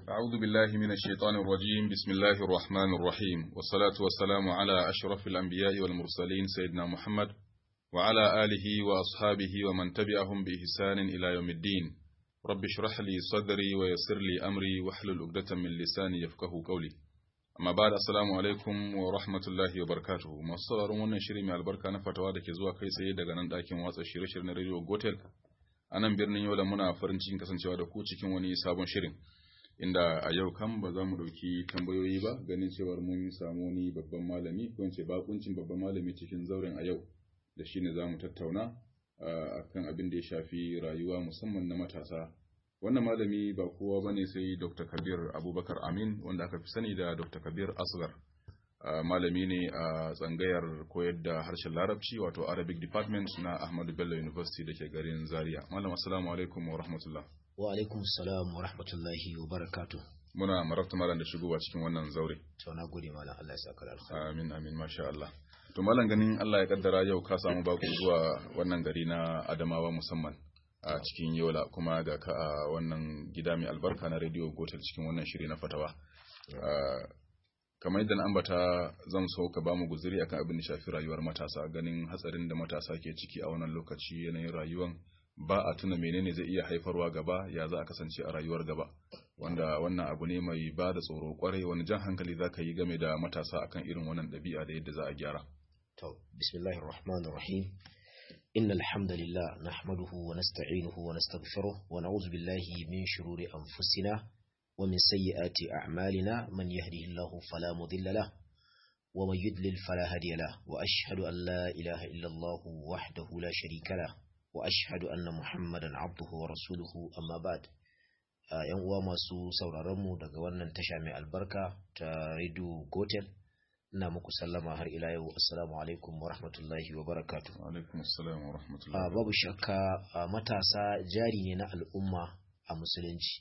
أعوذ بالله من الشيطان الرجيم بسم الله الرحمن الرحيم والصلاة والسلام على أشرف الأنبياء والمرسلين سيدنا محمد وعلى آله وأصحابه ومن تبعهم بإحسان إلى يوم الدين رب اشرح لي صدري ويسر لي أمري واحلل عقدة من لساني يفقه قولي amma ba da assalamu alaikum wa rahmatullahi wa barakatuhu masu sauraron wannan shiri mai albarka na fatawa da ke zuwa kai tsaye daga nan ɗakin watsa shirye-shirye na radio gotel a nan birnin yola muna farin cikin kasancewa da ku cikin wani sabon shirin inda a yau kan ba za mu ɗauki tambayoyi ba ganin cewar mun samu wani babban malami ko in ce bakuncin babban malami cikin zauren a yau da shi ne za mu tattauna akan abin da ya shafi rayuwa musamman na matasa wannan malami ba kowa ba ne sai dr kabir abubakar amin wanda aka fi sani da dr kabir asgar malami ne a tsangayar koyar da harshen larabci wato arabic department na ahmadu bello university da ke garin zaria malam assalamu alaikum wa rahmatullah wa alaikum salam wa rahmatullahi wa barakatu muna marabta malam da shigowa cikin wannan zaure to na gode malam Allah ya saka alkhairi amin amin masha Allah to malam ganin Allah ya kaddara yau ka samu baku zuwa wannan gari na Adamawa musamman a cikin yola kuma ga ka a wannan gida mai albarka na radio gotel cikin wannan shiri na fatawa kamar yadda na ambata zan so ka bamu guzuri akan abin da shafi rayuwar matasa ganin hatsarin da matasa ke ciki a wannan lokaci yanayin rayuwan ba a tuna menene zai iya haifarwa gaba ya za a kasance a rayuwar gaba wanda wannan abu ne mai ba da tsoro kwarai wani jan hankali za ka yi game da matasa akan irin wannan ɗabi'a da yadda za a gyara to bismillahir rahmanir rahim إن الحمد لله نحمده ونستعينه ونستغفره ونعوذ بالله من شرور أنفسنا ومن سيئات أعمالنا من يهده الله فلا مضل له ومن يدلل فلا هادي له وأشهد أن لا إله إلا الله وحده لا شريك له وأشهد أن محمدا عبده ورسوله أما بعد ‘yan uwa masu sauraronmu daga wannan tasha mai albarka ta Radio Gotel ina muku sallama har ila yau assalamu alaikum wa rahmatullahi wa barakatu alaikum assalam wa rahmatullahi babu shakka matasa jari ne na al'umma a musulunci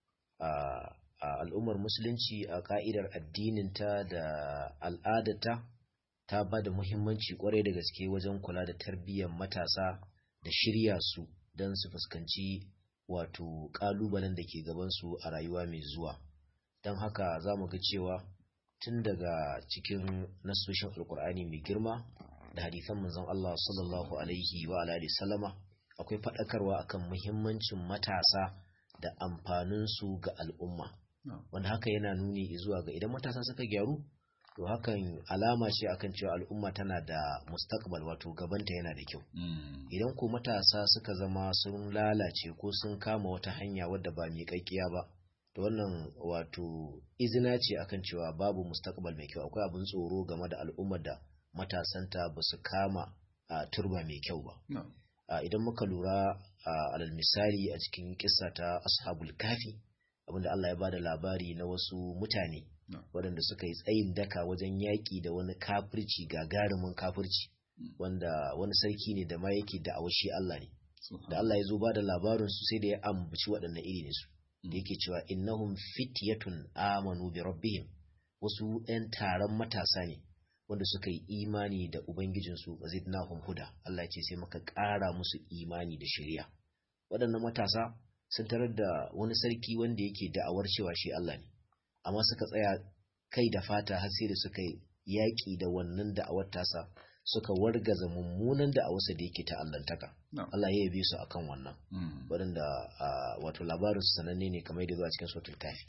a al'ummar musulunci a ka'idar addininta da al'adata ta ba da muhimmanci kwarai da gaske wajen kula da tarbiyyar matasa da shirya su don su fuskanci wato kalubalen da ke gabansu a rayuwa mai zuwa don haka za mu ga cewa tun daga cikin nasoshin alkur'ani mai girma da hadisan manzon Allah sallallahu alaihi wa alihi sallama akwai faɗakarwa akan muhimmancin matasa da amfanin su ga al'umma wanda haka yana nuni zuwa ga idan matasa suka gyaru to hakan alama ce akan cewa al'umma tana da mustaqbal wato gabanta yana da kyau idan ko matasa suka zama sun lalace ko sun kama wata hanya wadda ba miƙaƙƙiya ba da wannan wato izina ce akan cewa babu mustaqbal mai kyau akwai abin tsoro game da al'ummar da matasanta ba su kama a turba mai kyau ba idan muka lura alal misali a cikin kissa ta ashabul kafi abinda Allah ya bada labari na wasu mutane waɗanda suka yi tsayin daka wajen yaƙi da wani kafirci gagarumin kafirci wanda wani sarki ne da ma yake da awashi Allah ne da Allah ya zo ba da labarin su sai da ya ambaci waɗannan iri ne su da yake cewa innahum fityatun amanu bi rabbihim wasu ɗan taron matasa ne wanda suka yi imani da ubangijinsu wa zidnahum huda Allah ya ce sai muka ƙara musu imani da shari'a waɗannan matasa sun tarar da wani sarki wanda yake da'awar cewa shi Allah ne amma suka tsaya kai da fata har sai da suka yaƙi da wannan da'awar tasa suka wargaza mummunan da a wasu da yake ta'allantaka Allah ya yabe su akan wannan waɗanda wato labarin su sananne ne kamar yadda zuwa cikin sautul kafi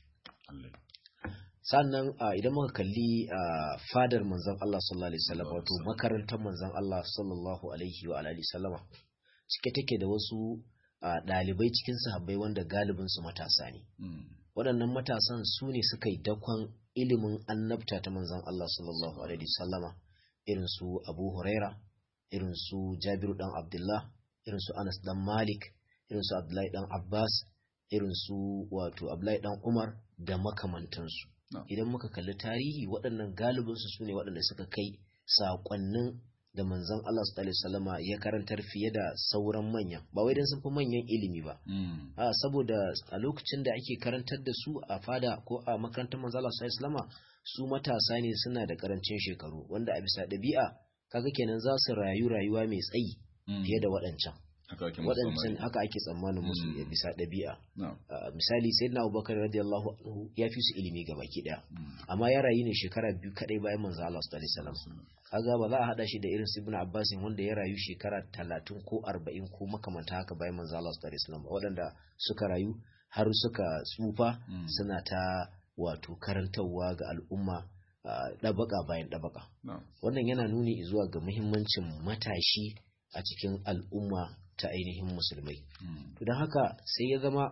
sannan idan muka kalli fadar manzon Allah sallallahu alaihi wasallam wato makarantar manzon Allah sallallahu alaihi wa alihi sallama cike take da wasu ɗalibai cikin sahabbai wanda galibin su matasa ne waɗannan matasan su ne suka yi dakon ilimin annabta ta manzon Allah sallallahu alaihi wasallama irin su Abu Huraira, irin su Jabiru dan Abdullah, irin su Anas dan Malik, irin su Abdullahi dan Abbas, irin su wato Abdullahi dan Umar da makamantansu. Idan muka kalli tarihi waɗannan galibinsu su ne waɗanda suka kai saƙonnin da manzon Allah sallallahu alaihi ya karantar fiye da sauran manyan ba wai dan sun fi manyan ilimi ba a saboda a lokacin da ake karantar da su a fada ko a makarantar manzon Allah sallallahu alaihi su matasa ne suna da karancin shekaru wanda a bisa ɗabi'a kaga kenan za su rayu rayuwa mai tsayi fiye da waɗancan haka ake musu waɗancan tsammani. haka ake tsammanin musu Mm. ya bisa ɗabi'a na'am Uh, misali sayyidina abubakar radiyallahu anhu ya fi su ilimi ga baki ɗaya Mm. amma ya rayu ne shekara biyu kadai bayan manzo Allah sallallahu alaihi wasallam kaga ba za a hada shi da irin su ibn Abbas wanda ya rayu shekara 30 ko 40 ko makamanta haka bayan manzo Allah sallallahu alaihi wasallam waɗanda suka rayu har suka tsufa Mm. suna ta wato karantarwa ga al'umma uh, ɗabaka bayan ɗabaka na'am wannan yana nuni zuwa ga muhimmancin matashi a cikin al'umma ta ainihin musulmai Mm. to don haka sai ya zama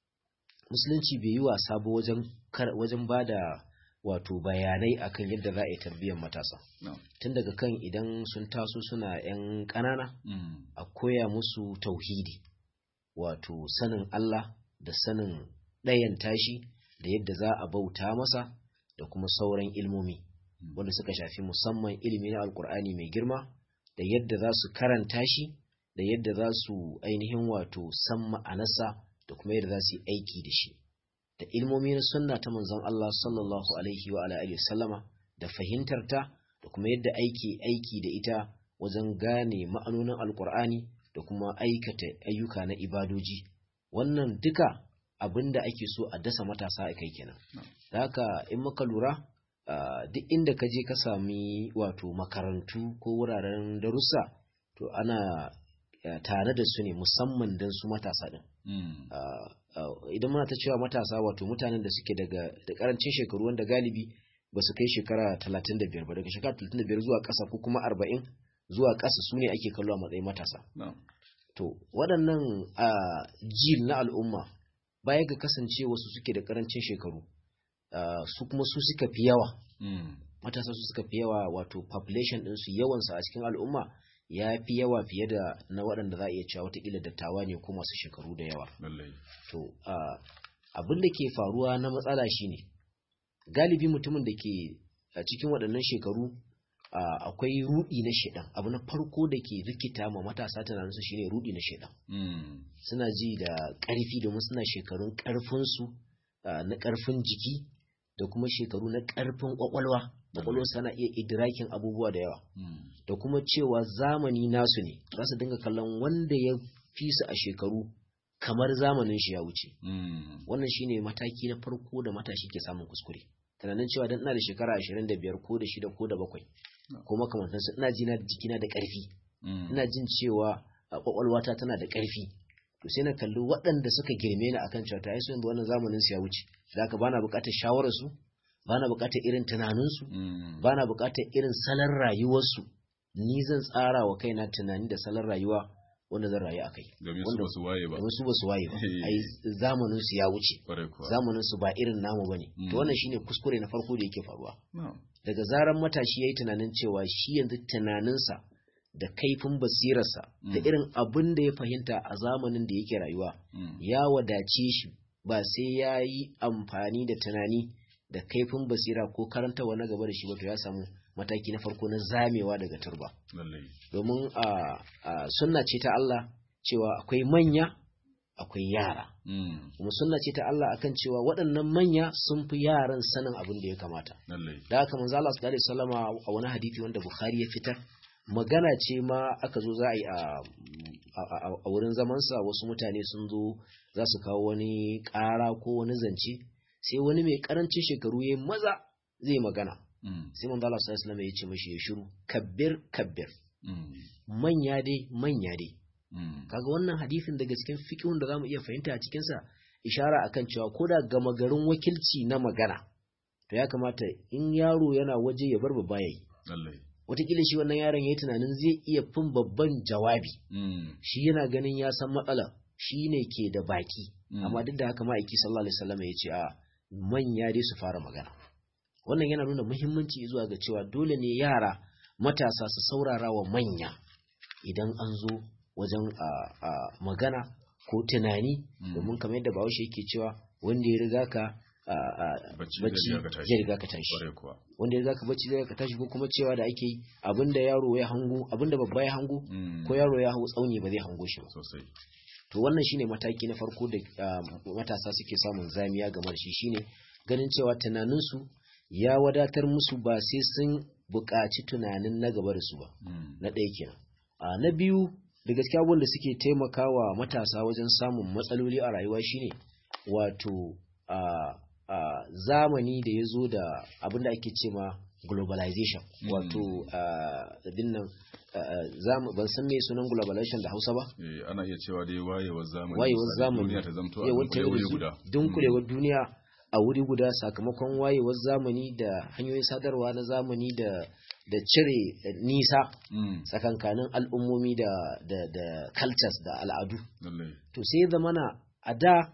musulunci bai yi wasa ba wajen kar- wajen ba da wato bayanai akan yadda za a yi tarbiyyar matasa na'am tun daga kan idan sun taso suna 'yan ƙanana Mm. a koya musu tauhidi wato sanin Allah da sanin ɗayan tashi da yadda za a bauta masa da kuma sauran ilmomi Mm. wanda suka shafi musamman ilimi na alkur'ani mai girma da yadda za su karanta shi da yadda za su ainihin wato san ma'anarsa da kuma yadda za su yi aiki da shi da ilmomi na sunna ta manzon Allah sallallahu alaihi wa alihi sallama da fahimtar ta da kuma yadda aiki aiki da ita wajen gane ma'anonin alkur'ani da kuma aikata ayyuka na ibadoji wannan duka abinda ake so a dasa matasa a kai kenan da haka in muka lura Uh, duk inda ka je ka sami wato makarantu ko wuraren darussa to ana uh, tare da su ne musamman don su matasa din Mm. uh, idan muna ta cewa matasa wato mutanen da suke daga da karancin shekaru wanda galibi ba su kai shekara 35 ba daga shekara 35 zuwa ƙasa ko kuma 40 zuwa ƙasa su ne ake kallo a matsayin matasa na'am to waɗannan uh, jil na al'umma baya ga kasance wasu suke da karancin shekaru uh, su kuma su suka fi yawa Mm. matasa su suka fi yawa wato population ɗinsu yawansa a cikin al'umma ya fi yawa fiye da na waɗanda za a iya cewa watakila dattawa ne ko masu shekaru da yawa lallai to uh, abin da ke faruwa na matsala shine galibi mutumin da ke a cikin waɗannan shekaru uh, akwai rudi na shedan abu na farko da ke rikita ma matasa tunaninsu shine rudi na shedan Mm. suna ji da ƙarfi domin suna shekarun ƙarfinsu uh, na ƙarfin jiki da kuma shekaru na ƙarfin ƙwaƙwalwa ƙwaƙwalwa sana iya idrakin abubuwa da yawa Mm. da kuma cewa zamani nasu ne za su dinga kallon wanda ya fi su a shekaru kamar zamanin shi ya wuce Mm. wannan shine mataki na farko da matashi ke samun kuskure tunanin cewa dan ina da shekara 25 ko da shida ko da bakwai ko makamantansu ina ji na jikina da ƙarfi Mm. ina jin cewa a kwakwalwata tana da ƙarfi to sai na kalli waɗanda suka girme ni akan cewa ta yanzu wannan zamanin su ya wuce da haka bana buƙatar shawarar su bana buƙatar irin tunanin su Mm. bana buƙatar irin salon rayuwar su ni zan tsara wa kaina tunani da salon rayuwa wanda zan rayu akai domin su wanda- ba su waye ba domin su ba su waye ba Eh. ai zamanin su ya wuce kwarai kuwa zamanin su ba irin namu bane Mm. to wannan shine kuskure na farko da yake faruwa na'am daga zaran matashi ya yi tunanin cewa shi yanzu tunaninsa da kaifin basirarsa da Mm. irin abin da ya fahimta a zamanin da yake rayuwa Mm. ya wadace shi ba sai ya yi amfani da tunani da kaifin basira ko karantawa na gaba da shi ba to ya samu mataki na farko na zamewa daga turba lallai domin a a sunna ce ta Allah cewa akwai manya akwai yara Mm. kuma sunna ce ta Allah akan cewa waɗannan manya sun fi yaran sanin abin da ya kamata lallai da haka manzo Allah sallallahu alaihi wasallama a wani hadisi wanda Bukhari ya fitar magana ce ma aka zo za a yi a a- a- a wurin zaman sa wasu mutane sun zo za su kawo wani ƙara ko wani zance sai wani mai karancin shekaru ya maza zai magana Mm. sai manzo Allah sallallahu alaihi wasallama ya ce mishi ya shiru kabbir kabbir Mm. manya dai manya dai Mm. kaga wannan hadisin daga cikin fiqhun da zamu iya fahimta a cikin sa ishara akan cewa ko da gama garin wakilci na magana to ya kamata in yaro yana waje ya bar babba yayi lallai wataƙila shi wannan yaron yayi tunanin zai iya fin babban jawabi Mm. shi yana ganin ya san matsala shi ne ke da baki Mm. amma duk da haka ma'aiki sallallahu alaihi wasallam ya ce a manya dai su fara magana wannan yana nuna muhimmanci zuwa ga cewa dole ne yara matasa su saurara wa manya idan an zo wajen a, a magana ko tunani Mm. domin kamar yadda bahaushe yake cewa wanda ya riga ka a, a, Bacci zai bacci riga ka tashi. zai riga ka tashi kwarai kuwa wanda ya riga ka bacci zai riga ka tashi ko kuma cewa da ake yi abinda yaro ya hango abinda babba ya hango Mm. ko yaro ya hau tsauni ba zai hango shi ba sosai to wannan shine mataki na farko da ah, matasa suke samun zamiya game da shi shine ganin cewa tunaninsu ya wadatar musu ba sai sun buƙaci tunanin na gaba da su ba Mm. na ɗaya kenan a na biyu da gaskiya abubuwan da suke taimakawa matasa wajen samun matsaloli a rayuwa shine wato a a zamani da ya zo da abin da ake ce ma globalization Mm. wato abin nan ban san me sunan globalization da hausa ba Eh, ana iya cewa dai wayewar zamani wayewar misali, zamani duniya ta zamto a yawar dunkule wuri guda dunkulewar duniya a wuri guda sakamakon wayewar zamani da hanyoyin sadarwa na zamani da da cire eh, nisa Mm, tsakankanin al'ummomi da da da cultures da al'adu lallai to sai zamana a da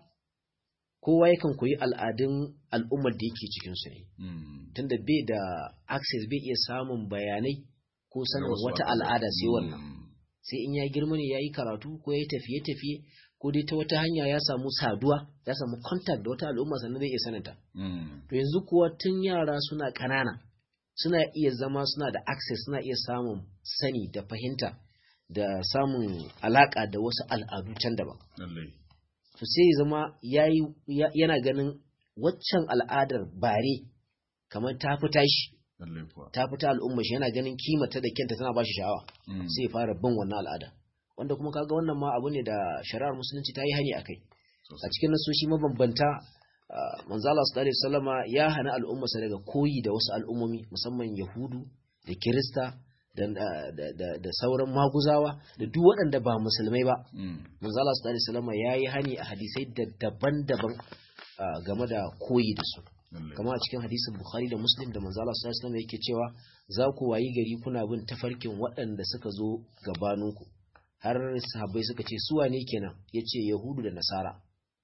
kowa yakan koyi al'adun al'ummar da yake cikin su ne Mm, tunda bai da access bai iya samun bayanai ko da sanin wasu wata al'adu. al'ada sai wannan Mm, sai in ya girma ne ya yi karatu ko ya yi tafiye-tafiye ko dai ta wata hanya ya samu saduwa ya samu contact da wata al'umma sannan zai iya saninta mm, to yanzu kuwa tun yara suna ƙanana suna iya zama suna da access suna iya samun sani da fahimta da samun alaƙa da wasu al'adu can daban lallai to sai ya zama yayi ya- yana ganin waccan al'adar bare kamar ta fi tashi lallai kuwa ta fita al'umma shi yana ganin kimata da kyanta tana ba shi sha'awa Mm, sai ya fara bin wannan al'ada wanda kuma kaga wannan ma abu ne da shari'ar musulunci ta yi hani a kai a sosai. cikin nasoshi mabambanta ah, manzo Allah sallallahu alaihi wasallama ya hana al'ummarsa daga koyi da wasu al'ummomi musamman yahudu da kirista da, da, da, da sauran maguzawa da duk waɗanda ba musulmai ba Mm, manzo Allah sallallahu alaihi wasallama ya yi hani a hadisai da daban-daban ah, game da koyi da su lallai. kama a cikin hadisin Bukhari da Muslim da manzo Allah sallallahu alaihi wasallam yake cewa za ku wayi gari kuna bin tafarkin waɗanda suka zo gabaninku har sahabbai suka ce su wane kenan yace Yahudu da Nasara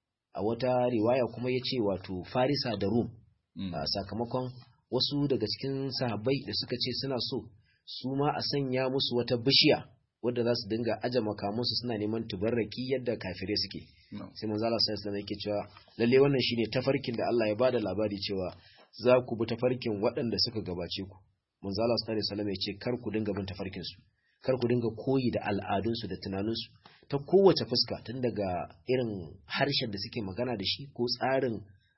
a wata riwaya kuma yace wato Farisa da Rum Mm, a sakamakon wasu daga cikin sahabbai da suka ce suna so su ma a sanya musu wata bishiya wadda za su dinga aje makamansu suna neman tubarraki yadda kafirai suke no. sai manzo Allah sallallahu alaihi yake cewa lalle wannan shine tafarkin da Allah ya bada labari cewa za ku bi tafarkin waɗanda suka gabace ku manzo Allah sallallahu alaihi wasallam ya ce kar ku dinga bin tafarkin su kar ku dinga koyi da al'adun su da tunanin su ta kowace fuska tun daga irin harshen da suke magana da shi ko tsarin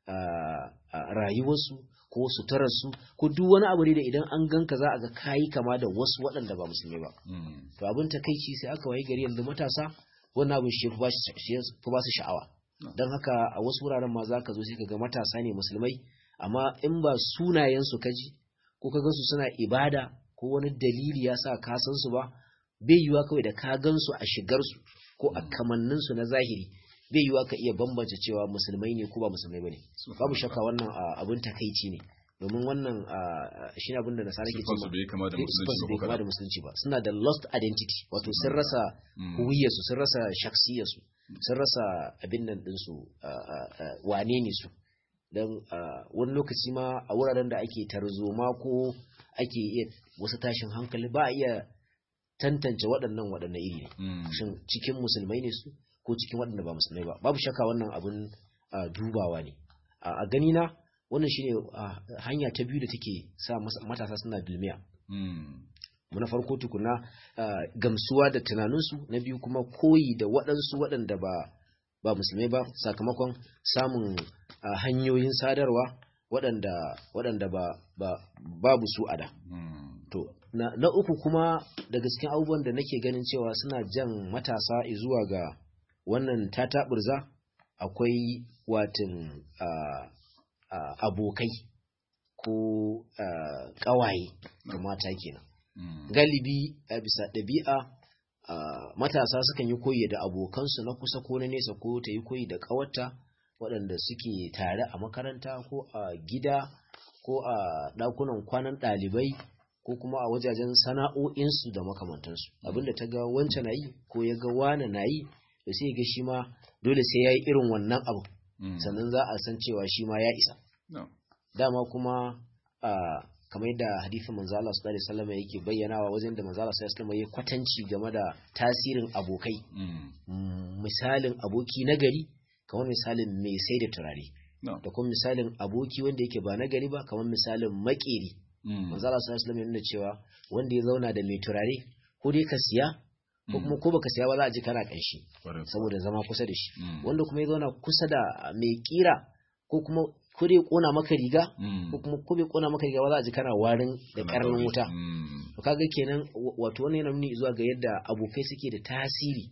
ah, ah, rayuwarsu ko suturarsu ko duk wani abu ne da idan an ganka za a ga kayi kama da wasu waɗanda ba musulmi ba Mm, to abin takaici sai aka wayi gari yanzu matasa wannan abin shi ya fi ba shi- shi ya fi ba su sha'awa No. don haka a wasu wuraren ma za ka zo sai ka ga matasa ne musulmai amma in ba sunayensu ka ji ko ka gansu suna ibada ko wani dalili ya sa ka san su ba bai yiwa kawai da ka gansu a shigarsu ko a kamanninsu na zahiri bai yiwa ka iya bambance cewa musulmai ne ko ba musulmai ba ne babu shakka wannan ah, abin takaici ne domin wannan ah, shi ne abin da nasara ke Siffarsu cewa bai kama da Bai- musulunci siffarsu ba bai ko kama da kaɗan. musulunci ba suna da lost identity wato sun rasa Mm, huwiyarsu sun rasa shaksiyarsu sun rasa abin nan ɗinsu ah, ah, ah, wane ne su don wani lokaci ma a wuraren da ake tarzoma ko ake iya wasu tashin hankali ba a iya tantance waɗannan waɗannan iri ne mm, shin cikin musulmai ne su ko cikin waɗanda ba musulmai ba babu shakka wannan abin ah, dubawa ne a a gani na wannan shine ah, hanya ta biyu da take sa mas- matasa suna dulmiya mm, mu na farko tukuna ah, gamsuwa da tunaninsu na biyu kuma koyi da waɗansu waɗanda ba ba musulmai ba sakamakon samun ah, hanyoyin sadarwa waɗanda waɗanda ba ba babu su a da mm, to na, na uku kuma daga cikin abubuwan da nake ganin cewa suna jan matasa zuwa ga wannan tataɓurza akwai watin ah, ah, abokai ko ah, ƙawaye ga mata kenan mm, galibi a bisa ɗabi'a ah, matasa sukan yi koyi da abokansu na kusa ko na nesa ko ta yi koyi da ƙawarta waɗanda suke tare a makaranta ko a gida ko a ɗakunan kwanan ɗalibai ko kuma a wajajen sana'o'insu da makamantansu abinda ta ga wancan na yi ko ya ga wane na yi da sai ga shi ma dole sai ya yi irin wannan abu mm. sannan za a san cewa shi ma ya isa No. dama kuma a kamar yadda hadisin manzo Allah sallallahu alaihi wasallam yake bayyanawa wajen da manzo Allah sallallahu alaihi wasallam ya kwatanci game da tasirin abokai Mm, Mm, misalin aboki nagari kamar misalin mai sai da turare no. da kuma misalin aboki wanda yake ba nagari ba kamar misalin makeri Mm, manzo Allah sallallahu alaihi wasallam ya nuna cewa wanda ya zauna da mai turare ko dai ka siya ko kuma ko baka siya ba za a ji kana kanshi ƙwarai kuwa. saboda zama kusa da shi Mm, wanda kuma ya zauna kusa da mai kira ko kuma ko dai kona maka riga Mm. ko kuma ko bai kona maka riga ba za a ji kana warin da Kana karnin ɗaure. wuta Mm. to kaga kenan wa- wato wannan yana nuni zuwa ga yadda abokai suke da tasiri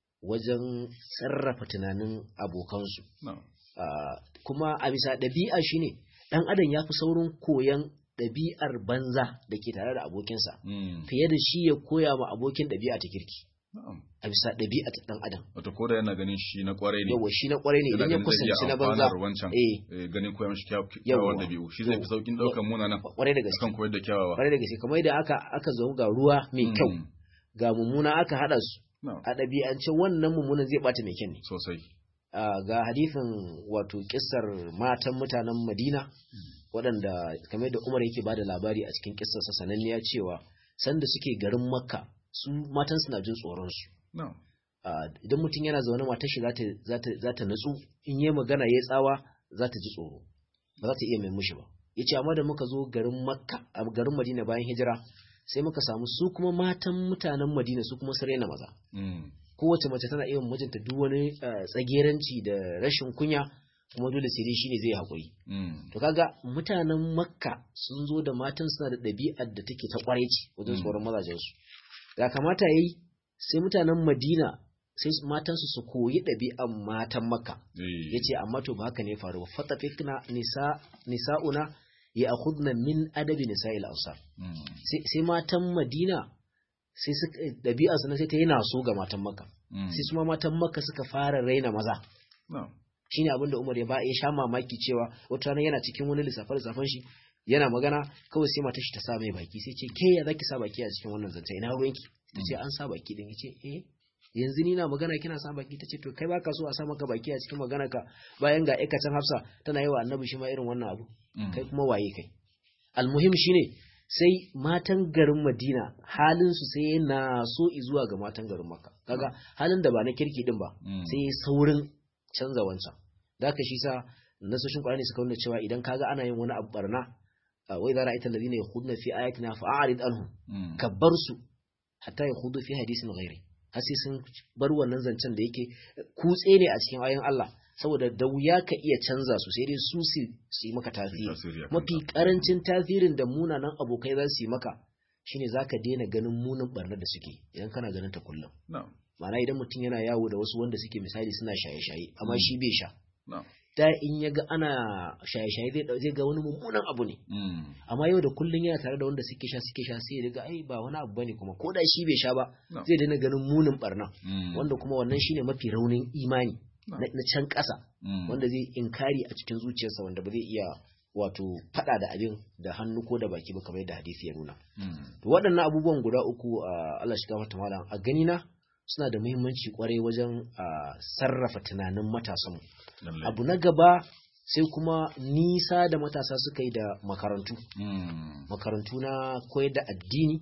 wajen sarrafa tunanin abokansu Na'am. Ah, kuma a bisa ɗabi'a shine ɗan adam ya fi saurin koyan ɗabi'ar banza da ke tare da abokinsa Mm. fiye da shi ya koya ma abokin ɗabi'a ta kirki Na'am. a bisa ɗabi'a ta ɗan adam Wato ko da yana ganin shi na kwarai ne. yawa shi na kwarai ne yana idan ya ganin zai iya kusanci na banza amfanar wancan. eh eh, ganin koya mishi kyaw- Yawwa. kyawawan dabi'u. Shi zai fi Yawwa. saukin ɗaukan munanan. kwarai da gaske Akan koyar da kyawawa. kwarai da gaske kamar yadda aka aka zo ga ruwa mai kyau Mm. ga mummuna aka haɗa su Na'am. a ɗabi'ance wannan mummunan zai ɓata mai kyan ne Sosai. Ah, ga hadithin wato kissar matan mutanen Madina waɗanda kamar da Umar yake bada labari a cikin kissarsa sananniya cewa sanda suke garin Makka su matan suna jin tsoron su Na'am. Ah, idan mutum yana zaune matar shi zata zata zata natsu in yi magana yayi tsawa zata ji tsoro ba za ta iya mai mushi ba yace amma da muka zo garin Makka a garin Madina bayan hijira sai muka samu su kuma matan mutanen Madina su kuma su raina maza Mm. kowace mace tana iya mijinta duk wani eh, tsageranci da rashin kunya kuma dole sai dai shine zai haƙuri Mm. to kaga mutanen makka sun zo da matan suna da ɗabi'ar da take ta ƙwarai ce wajen Mm. tsoron mazajen su da kamata yayi sai mutanen madina sai su- matan su su koyi ɗabi'ar matan makka Eh. yace amma to ba haka ne ya faru ba fatafikna nisa nisa'una ya akhudna min adabi nisa'il ansar Mm. sai sai matan madina sai suka ɗabi'ar su na sai ta yi naso ga matan makka Mm. sai su ma matan makka suka fara raina maza Na'am. shine abin da Umar ya ba ya sha mamaki cewa wata rana yana cikin wani lissafe lissafan shi yana magana kawai sai matar shi ta sa mai baki sai ce ke ya zaki sa baki a cikin wannan zance ina ruwanki ta ce an sa baki din yace eh yanzu ni na magana kina sa baki tace to kai baka so a sa maka baki a cikin magana ka bayan ga aikatan Hafsa tana yi wa Annabi shi ma irin wannan abu Mm. kai kuma waye kai almuhim shine sai matan garin Madina halin su sai na so zuwa ga matan garin Makka kaga halin da ba na kirki din ba Mm. sai ya saurin canza wancan da haka shi sa nasoshin Qur'ani suka nuna cewa idan kaga ana yin wani abu barna ah, wa idza ra'aita alladhina yakhuduna fi ayatina fa'arid anhum Mm. ka bar su hatta yakhudu fi hadisin ghairi har sai sun bar wannan zancen da yake kutse ne a cikin ayoyin Allah saboda da wuya ka iya canza su sai dai su su su yi maka tasiri Tasiri a mafi kanka. karancin tasirin da munanan abokai za su yi maka shine zaka daina ganin munin barnar da suke idan kana ganin ta kullum Na'am. ma'ana idan mutum yana yawo da wasu wanda suke misali suna shaye-shaye amma Mm. shi bai sha Na'am. da in ya ga ana shaye-shaye zai dau- zai ga wani mummunan abu ne Mm. amma yau da kullum yana tare da wanda suke sha suke sha sai ya ga ai ba wani abu bane kuma ko da shi bai sha ba No. zai daina ganin munin barna Mm. wanda kuma wannan shine mafi raunin imani No. na na can ƙasa Mm. wanda zai inkari a cikin zuciyarsa wanda ba zai iya wato faɗa da abin da hannu ko da baki ba kamar yadda hadisi ya nuna Mm. to waɗannan abubuwan guda uku a Allah shiga mata malam a gani na suna da muhimmanci kwarai wajen a, sarrafa tunanin matasanmu Lallai. abu na gaba sai kuma nisa da matasa suka yi da makarantu Mm. makarantu na koyar da addini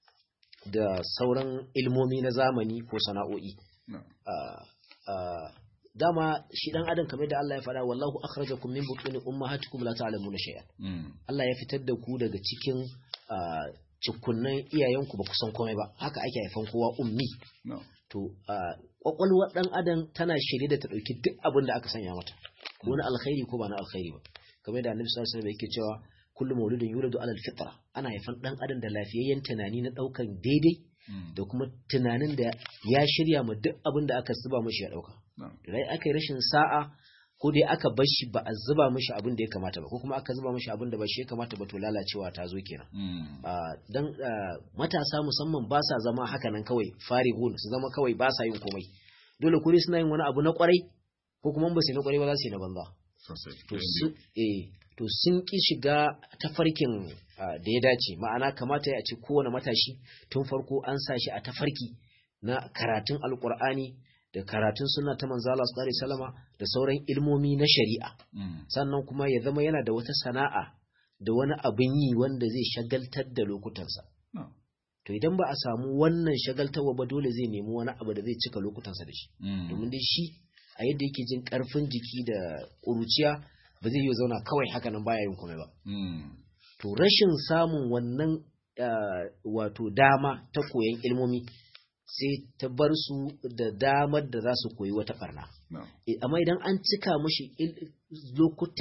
da sauran ilmomi na zamani ko sana'o'i No. Ah, ah, dama shi dan adam kamar da Allah ya faɗa wallahu akhrajakum min butuni ummahatikum la ta'lamuna shay'an Mm. Allah ya fitar da ku daga cikin ah, cikunnan iyayenku ba ku san komai ba haka ake haifan kowa ummi No. to ah, kwakwalwar dan adam tana shirye da ta dauki duk abin da aka sanya mata ko na alkhairi ko ba na alkhairi ba kamar da Annabi sallallahu alaihi wasallam yake cewa kullu mawludin yuladu ala alfitra ana haifan dan adam da lafiyayyen tunani na daukan daidai Mm. da kuma tunanin da ya shirya ma duk abin da aka zuba mashi ya dauka No. dai aka yi rashin sa'a ko dai aka bar shi ba a zuba mashi abin da ya kamata ba ko kuma aka zuba mashi abin da ba shi ya kamata ba to lalacewa ta zo kenan Mm. Ah, dan ah, matasa musamman ba sa zama haka nan kawai farihun su zama kawai ba sa yin komai dole kuri suna yin wani abu na kwarai ko kuma in ba su yi na kwarai ba za su yi na banza Sosai. to Ɗayan su eh to sun ki shiga tafarkin ah, da ya dace ma'ana kamata ya ce kowane matashi tun farko an sa shi a tafarki na karatun alkur'ani da karatun sunna ta manzo Allah sallallahu alaihi wasallama da sauran ilmomi na shari'a biyu. Mm. sannan kuma ya zama yana da wata sana'a da wani abin yi wanda zai shagaltar da lokutansa No. to idan ba a samu wannan shagaltarwa ba dole zai nemi wani abu da zai cika lokutansa da shi Mm. domin dai shi a yadda yake jin karfin jiki da ƙuruciya ba zai yi zauna kawai haka nan baya yin komai ba Mm. to rashin samun wannan ah, wato dama ta koyan ilmomi sai ta bar su da damar da za su koyi wata barna No. Eh, amma idan an cika mashi il- lokutan shi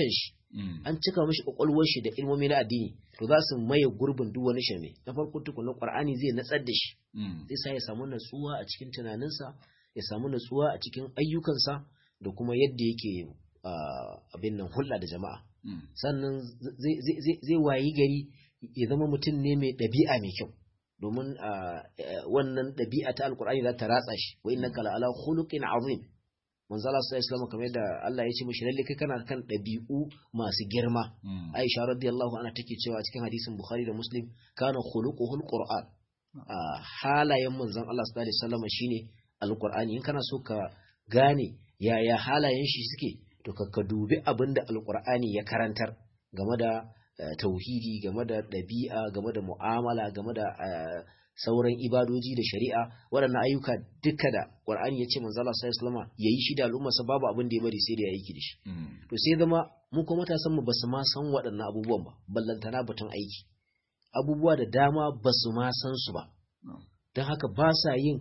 an cika mishi kwakwalwar shi da ilmomi na addini to za su maye gurbin duk wani shirme na farko tukunna qur'ani zai natsar da shi zai sa ya samu natsuwa a cikin tunaninsa ya samu natsuwa a cikin ayyukansa da kuma yadda yake abin nan hulɗa da jama'a sannan zai wayi gari ya zama mutum ne mai ɗabi'a mai kyau domin wannan ɗabi'a ta alkur'ani za ta ratsa shi wa innaka la ala khuluqin azim manzo Allah sallallahu alaihi kamar yadda Allah ya ce mishi lalle kai kana kan ɗabi'u masu girma Aisha radiyallahu anha take cewa cikin hadisin Bukhari da Muslim kana khuluquhul Qur'an halayen manzon Allah sallallahu alaihi wasallam shine alkur'ani in kana so ka gane yaya halayen shi suke to ka dubi abinda alkur'ani ya karantar game da tauhidi game da ɗabi'a game da mu'amala game da sauran ibadoji da shari'a waɗannan ayyuka duka da ƙwar'ani ya ce manzo Allah sallallahu alaihi ya yi shi da al'ummarsa babu abin da ya bari sai da ya aiki da shi to sai zama mu kuma matasan mu basu ma san waɗannan abubuwan ba ballantana batun aiki abubuwa da dama basu ma san su ba don haka ba sa yin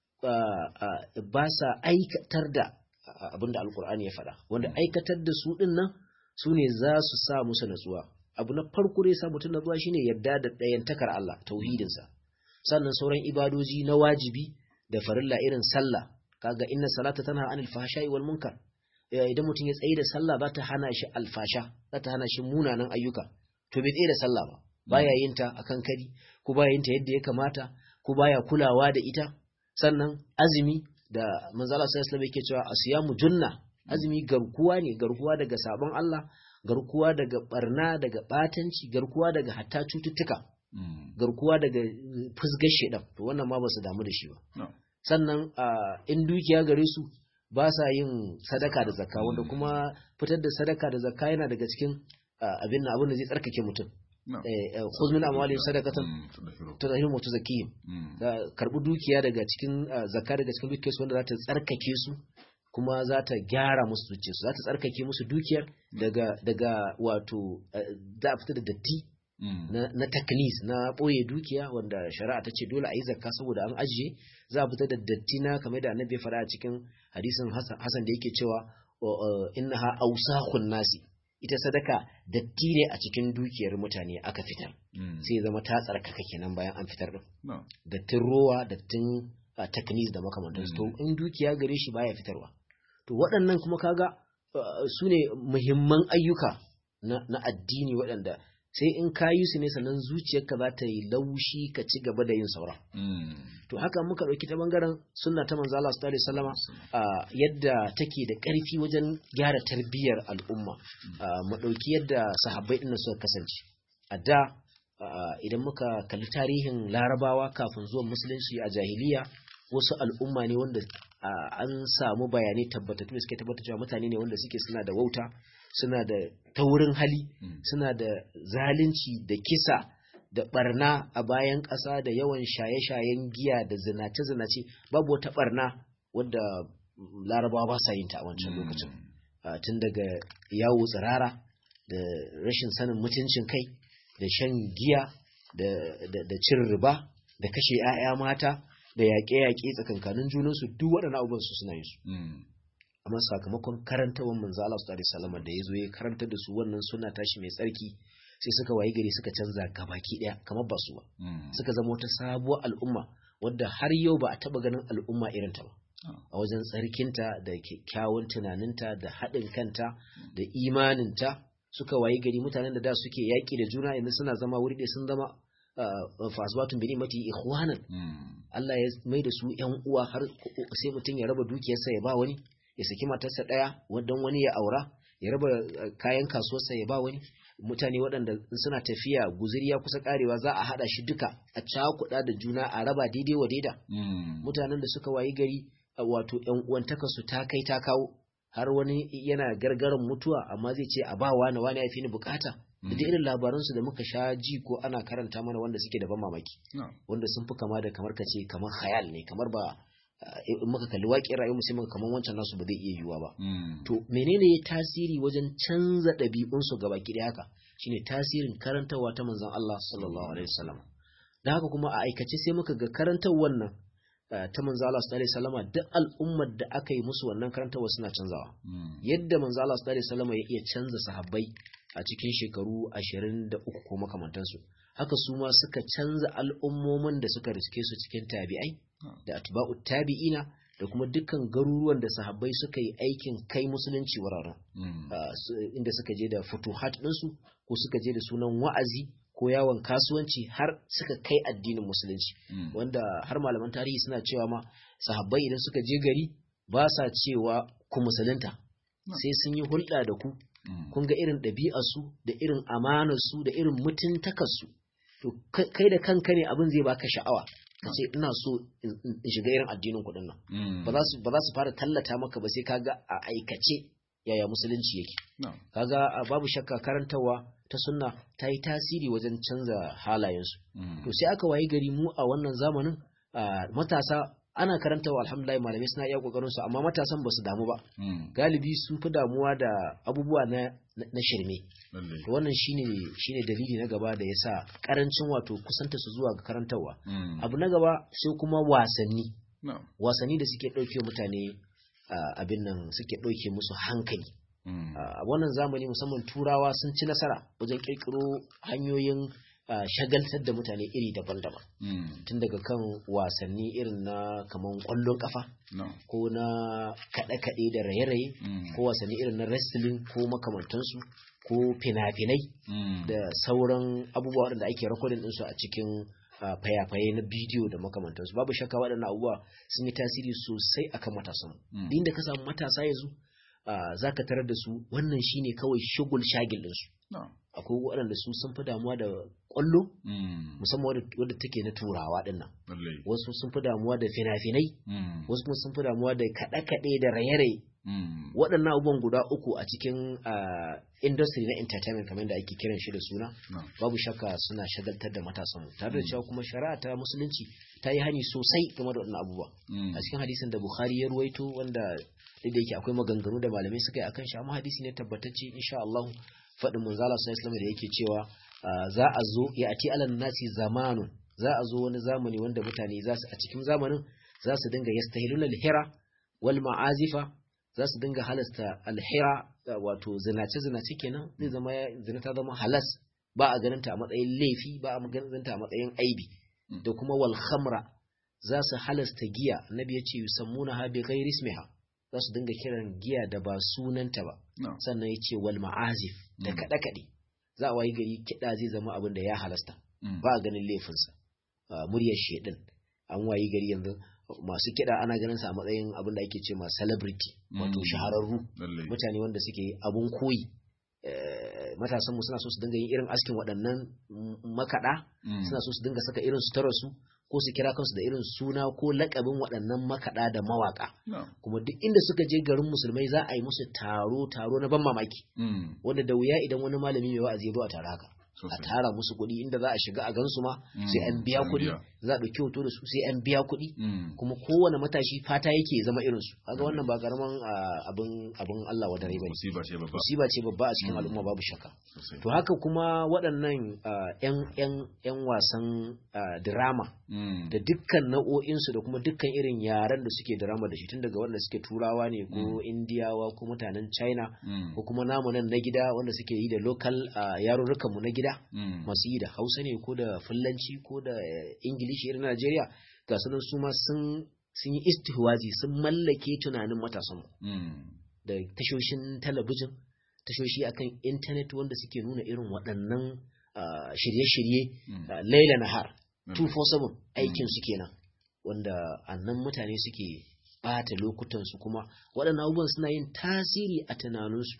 ba sa aikatar da abin da alkur'ani ya faɗa wanda aikatar da su ɗin nan su ne za su sa musu natsuwa abu na farko dai sa mutum natsuwa shine yarda da ɗayantakar Allah tauhidinsa sannan sauran ibadoji na wajibi da farilla irin sallah kaga inna salata tana anil fahsha'i wal munkar idan mutum ya tsaye da sallah za ta hana shi alfasha za ta hana shi munanan ayyuka to bai tsaye da sallah ba baya yin ta akan kari ko baya yin ta yadda ya kamata ko baya kulawa da ita sannan azumi da manzala sallallahu alaihi yake cewa asiyamu junna azumi garkuwa ne garkuwa daga sabon Allah garkuwa daga barna daga batanci garkuwa daga hatta cututtuka garkuwa daga fusgar shedan to wannan ma ba su damu da shi ba sannan in dukiya gare su ba sa yin sadaka da zakka wanda kuma fitar da sadaka da zakka yana daga cikin abin na abin da zai tsarkake mutum khuz min amwalihim sadaqatan tutahhiruhum wa tuzakkihim karbi dukiya daga cikin zakka daga cikin dukiyarsu wanda za ta tsarkake su kuma za ta gyara musu zuciyarsu za ta tsarkake musu dukiyar daga daga wato za a fita da datti na taklis na ɓoye dukiya wanda shari'a ta ce dole a yi zakka saboda an ajiye za a fita da datti na kamar da annabi ya faɗa a cikin hadisin hasan da yake cewa innaha awsahun nasi ita sadaka datti ne a cikin dukiyar mutane aka fitar sai zama ta tsarkaka kenan bayan an fitar din dattin rowa dattin taknis da makamantansu to in dukiya gare shi baya fitarwa to waɗannan kuma kaga su ne muhimman ayyuka na addini waɗanda sai in ka yi su ne sannan zuciyarka za ta yi laushi ka ci gaba da yin sauran. To haka muka ɗauki ta bangaren sunna ta manzo Allah sallallahu alaihi wasallama yadda take da ƙarfi wajen gyara tarbiyyar al'umma. Mu ɗauki yadda sahabbai ɗin suka kasance. A da idan muka kalli tarihin larabawa kafin zuwan musulunci a jahiliya wasu al'umma ne wanda an samu bayanai tabbatattu da suke tabbata cewa mutane ne wanda suke suna da wauta suna da taurin hali suna da zalunci da kisa da barna a bayan ƙasa da yawan shaye-shayen giya da zinace-zinace babu wata barna wadda larabawa ba sa yin ta a wancan lokacin tun daga yawo tsirara da rashin sanin mutuncin kai da shan giya da cin riba da kashe 'ya'ya mata da yaƙe-yaƙe tsakankanin junansu duk waɗannan abubuwan su suna yin su amma sakamakon karantawan manzo Allah sallallahu alaihi wasallam da yazo ya karantar da su wannan suna tashi mai tsarki sai suka wayi gari suka canza gabaki daya kamar ba su ba suka zama wata sabuwar al'umma wadda har yau ba a taba ganin al'umma irin ta ba a wajen tsarkinta da kyakkyawan tunaninta da haɗin kanta da imaninta suka wayi gari mutanen da da suke yaƙi da juna yanzu suna zama wuri ɗaya sun zama fasbatun bi ni'mati ikhwanan Allah ya mai da su ƴan uwa har sai mutum ya raba dukiyarsa ya ba wani ya saki matarsa ɗaya wadon wani ya aura ya raba kayan kasuwarsa ya ba wani mutane waɗanda suna tafiya guziri ya kusa karewa za a haɗa shi duka a cakuɗa da juna a raba daidai wa daida mutanen da suka wayi gari wato ƴan uwantaka su ta kai ta kawo har wani yana gargaran mutuwa amma zai ce a ba wani wani ya fi ni bukata da irin labaransu da muka sha ji ko ana karanta mana wanda suke da ban mamaki wanda sun fi kama da kamar kace kamar khayal ne kamar ba in muka kalli waƙin rayuwar sai muka kamar wancan nasu ba zai iya yiwuwa ba to menene ya tasiri wajen canza ɗabi'unsu gaba ki haka shine tasirin karantarwa ta manzon Allah sallallahu alaihi wasallam da haka kuma a aikace sai muka ga karantar wannan ta manzo Allah sallallahu alaihi wasallam duk al'ummar da aka yi musu wannan karantawa suna canzawa yadda manzo Allah sallallahu alaihi wasallam ya iya canza sahabbai a cikin shekaru 23 ko makamantansu haka su ma suka canza al'ummomin da suka riske su cikin tabi'ai da atba'u tabi'ina da kuma dukkan garuruwan da sahabbai suka yi aikin kai musulunci wuraren inda suka je da futuhat ɗinsu ko suka je da sunan wa'azi ko yawon kasuwanci har suka kai addinin musulunci wanda har malaman tarihi suna cewa ma sahabbai idan suka je gari ba sa cewa ku musulunta sai sun yi hulɗa da ku kun ga irin ɗabi'arsu da irin amanarsu da irin mutuntakarsu to kai da kanka ne abin zai baka sha'awa ka ce ina so in shiga irin addinin kuɗin nan ba za su fara tallata maka ba sai kaga a aikace yaya musulunci yake kaga babu shakka karantawa ta sunna ta yi tasiri wajen canza halayensu to sai aka wayi gari mu a wannan zamanin matasa ana karantawa alhamdulillah malamai suna iya kokarin su amma matasan ba su damu ba galibi sun fi damuwa da abubuwa na na shirme to wannan shine shine dalili na gaba da yasa karancin wato kusanta su zuwa ga karantawa abu na gaba sai kuma wasanni wasanni da suke dauke mutane abin nan suke dauke musu hankali a wannan zamani musamman turawa sun ci nasara wajen kirkiro hanyoyin Uh, shagaltar da mutane iri daban-daban mm. tun daga kan wasanni irin na kaman kwallon kafa no. ko na kaɗe-kaɗe da raye-raye mm. ko wasanni irin na wrestling ko makamantansu ko fina-finai mm. da sauran abubuwa waɗanda ake rikodin ɗinsu a cikin uh, fayafaye na bidiyo da makamantansu babu shakka waɗannan abubuwa sun yi tasiri sosai akan matasan mm. da ka samu matasa yanzu uh, za ka tarar da su wannan shine kawai shugul shagil ɗinsu no. akwai waɗanda su sun fi damuwa da ƙwallo musamman wadda take na turawa ɗin nan wasu sun fi damuwa da fina-finai wasu kuma sun fi damuwa da kaɗe-kaɗe da raye-raye waɗannan abubuwan guda uku a cikin industry na entertainment kamar da ake kiran shi da suna babu shakka suna shagaltar da matasan tare da cewa kuma shari'a ta musulunci ta yi hani sosai game da waɗannan abubuwa a cikin hadisin da bukhari ya ruwaito wanda da yake akwai maganganu da malamai suka yi akan shi amma hadisi ne tabbatacce insha Allah faɗin manzala sun islam da yake cewa za a zo ya ati alan nasi zamanun za a zo wani zamani wanda mutane za su a cikin zamanin za su dinga yastahilun alhira wal ma'azifa za su dinga halasta alhira wato zinace zinace kenan zai zama zina ta zama halas ba a ganin ta a matsayin laifi ba a ganin ta a matsayin aibi da kuma wal khamra za su halasta giya annabi ya ce yusammuna ha bi ghairi ismiha za su dinga kiran giya da ba sunanta ba sannan ya ce wal ma'azif da kaɗe-kaɗe za a wayi gari kiɗa zai zama abin da ya halasta ba a ganin laifinsa muryar shedin an wayi gari yanzu masu kiɗa ana ganin sa a matsayin abin da ake ce ma celebrity wato shahararru mutane wanda suke abun koyi matasanmu suna so su dinga yin irin askin waɗannan makaɗa suna so su dinga saka irin su ko su kira kansu da irin suna ko lakabin waɗannan makaɗa da mawaƙa kuma duk inda suka je garin musulmai za a yi musu taro taro na ban mamaki wanda da wuya idan wani malami mai wa'azi ya a tare haka a tara musu kuɗi inda za a shiga a gansu ma sai an biya kuɗi za a ɗauki hoto da su sai an biya kuɗi kuma kowane matashi fata yake zama irin su kaga wannan ba karaman abin abin Allah wa dare bane musiba ce babba a cikin al'umma babu shakka to haka kuma waɗannan yan yan yan wasan drama da dukkan nau'o'in su da kuma dukkan irin yaren da suke drama da shi tun daga wanda suke turawa ne ko indiyawa ko mutanen china ko kuma namu nan na gida wanda suke yi da local yarurrukan mu na gida masu yi da hausa ne ko da fulanci ko da ingilishi irin najeriya ga sunan su ma sun yi istihwazi sun mallake tunanin matasan da tashoshin talabijin tashoshi akan intanet wanda suke nuna irin waɗannan shirye-shirye laila nahar 247 aikin su kenan wanda annan mutane suke bata lokutansu kuma waɗannan abubuwan suna yin tasiri a tunaninsu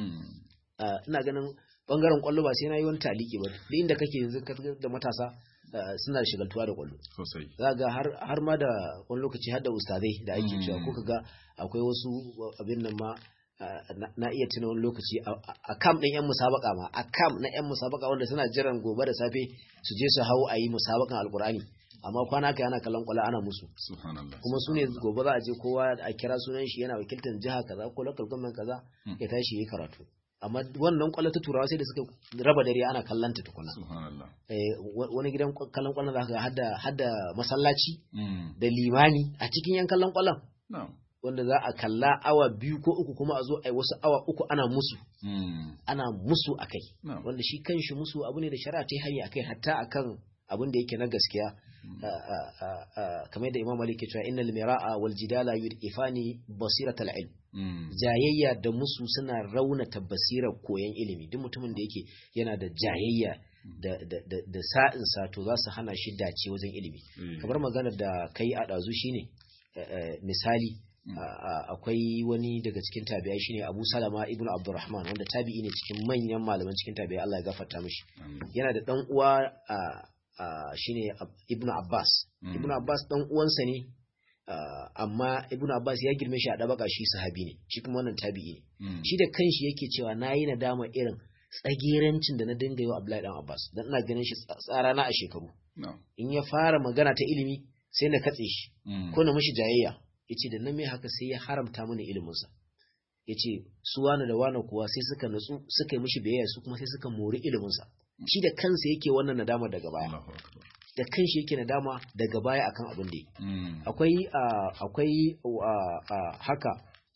ina ganin bangaren kwallo ba sai na yi wani taliki ba duk inda kake yanzu da matasa suna da shigaltuwa da kwallo sosai za ga har ma da wani lokaci har da ustazai da ake cewa ko kaga akwai wasu abin nan ma na iya tuna wani lokaci a kam ɗin yan musabaka ma a kam na yan musabaka wanda suna jiran gobe da safe su je su hau a yi musabakan alkurani amma kwana kai ana kallon kwallo ana musu kuma su ne gobe za a je kowa a kira sunan shi yana wakiltar jiha kaza ko local government kaza ya tashi yi karatu amma wannan kwallo ta turawa sai da suka raba dare ana kallanta tukuna subhanallah eh, wa- wani gidan kwa- kallon kwallon zaka ga hadda hadda masallaci mm da limani a cikin yan kallon kwallon na'am wanda za a kalla awa biyu ko uku kuma a zo a yi wasu awa uku ana musu mm ana musu akai na'am wanda shi kanshi musu abu ne da shari'a ta yi hanya akai hatta akan abin da yake na gaskiya a- a- a- a- kamar da Imam Malik ke cewa innal mira'a wal jidala yudifani basiratal ilm mm jayayya da musu suna raunata basirar koyon ilimi duk mutumin da yake yana da jayayya da da da, da sa'in sa to za su hana shi dace wajen ilimi eh, kamar magana da kai a dazu shine eh, eh, misali Mm. a- a- akwai wani daga cikin tabi'ai shine Abu Salama ibn Abdurrahman wanda tabi'i ne cikin manyan malaman cikin tabi'ai Allah ya gafarta mishi amin. yana da dan uwa a a shine Ab- Ibn Abbas Mm. Ibn Abbas dan uwansa ne ah, amma Ibn Abbas ya girme shi a dabaka shi sahabi ne shi kuma wannan tabi'i ne Mm. shi da kanshi yake cewa nayi nadama irin tsagerancin da na dinga yi wa Abdullahi dan Abbas dan ina ganin shi tsa- tsara na a shekaru na'am in ya fara magana ta ilimi sai na katse shi mm ko na mishi jayayya yace da nan mai haka sai ya haramta mini ilimin sa yace su wani da wani kuwa sai suka nutsu suka yi mishi biyayya su kuma sai suka mori ilimin sa shi da kansa yake wannan nadama daga baya Allahu akbar da kanshi yake nadama daga baya akan abin da yake mm akwai ah, akwai ah, ah, haka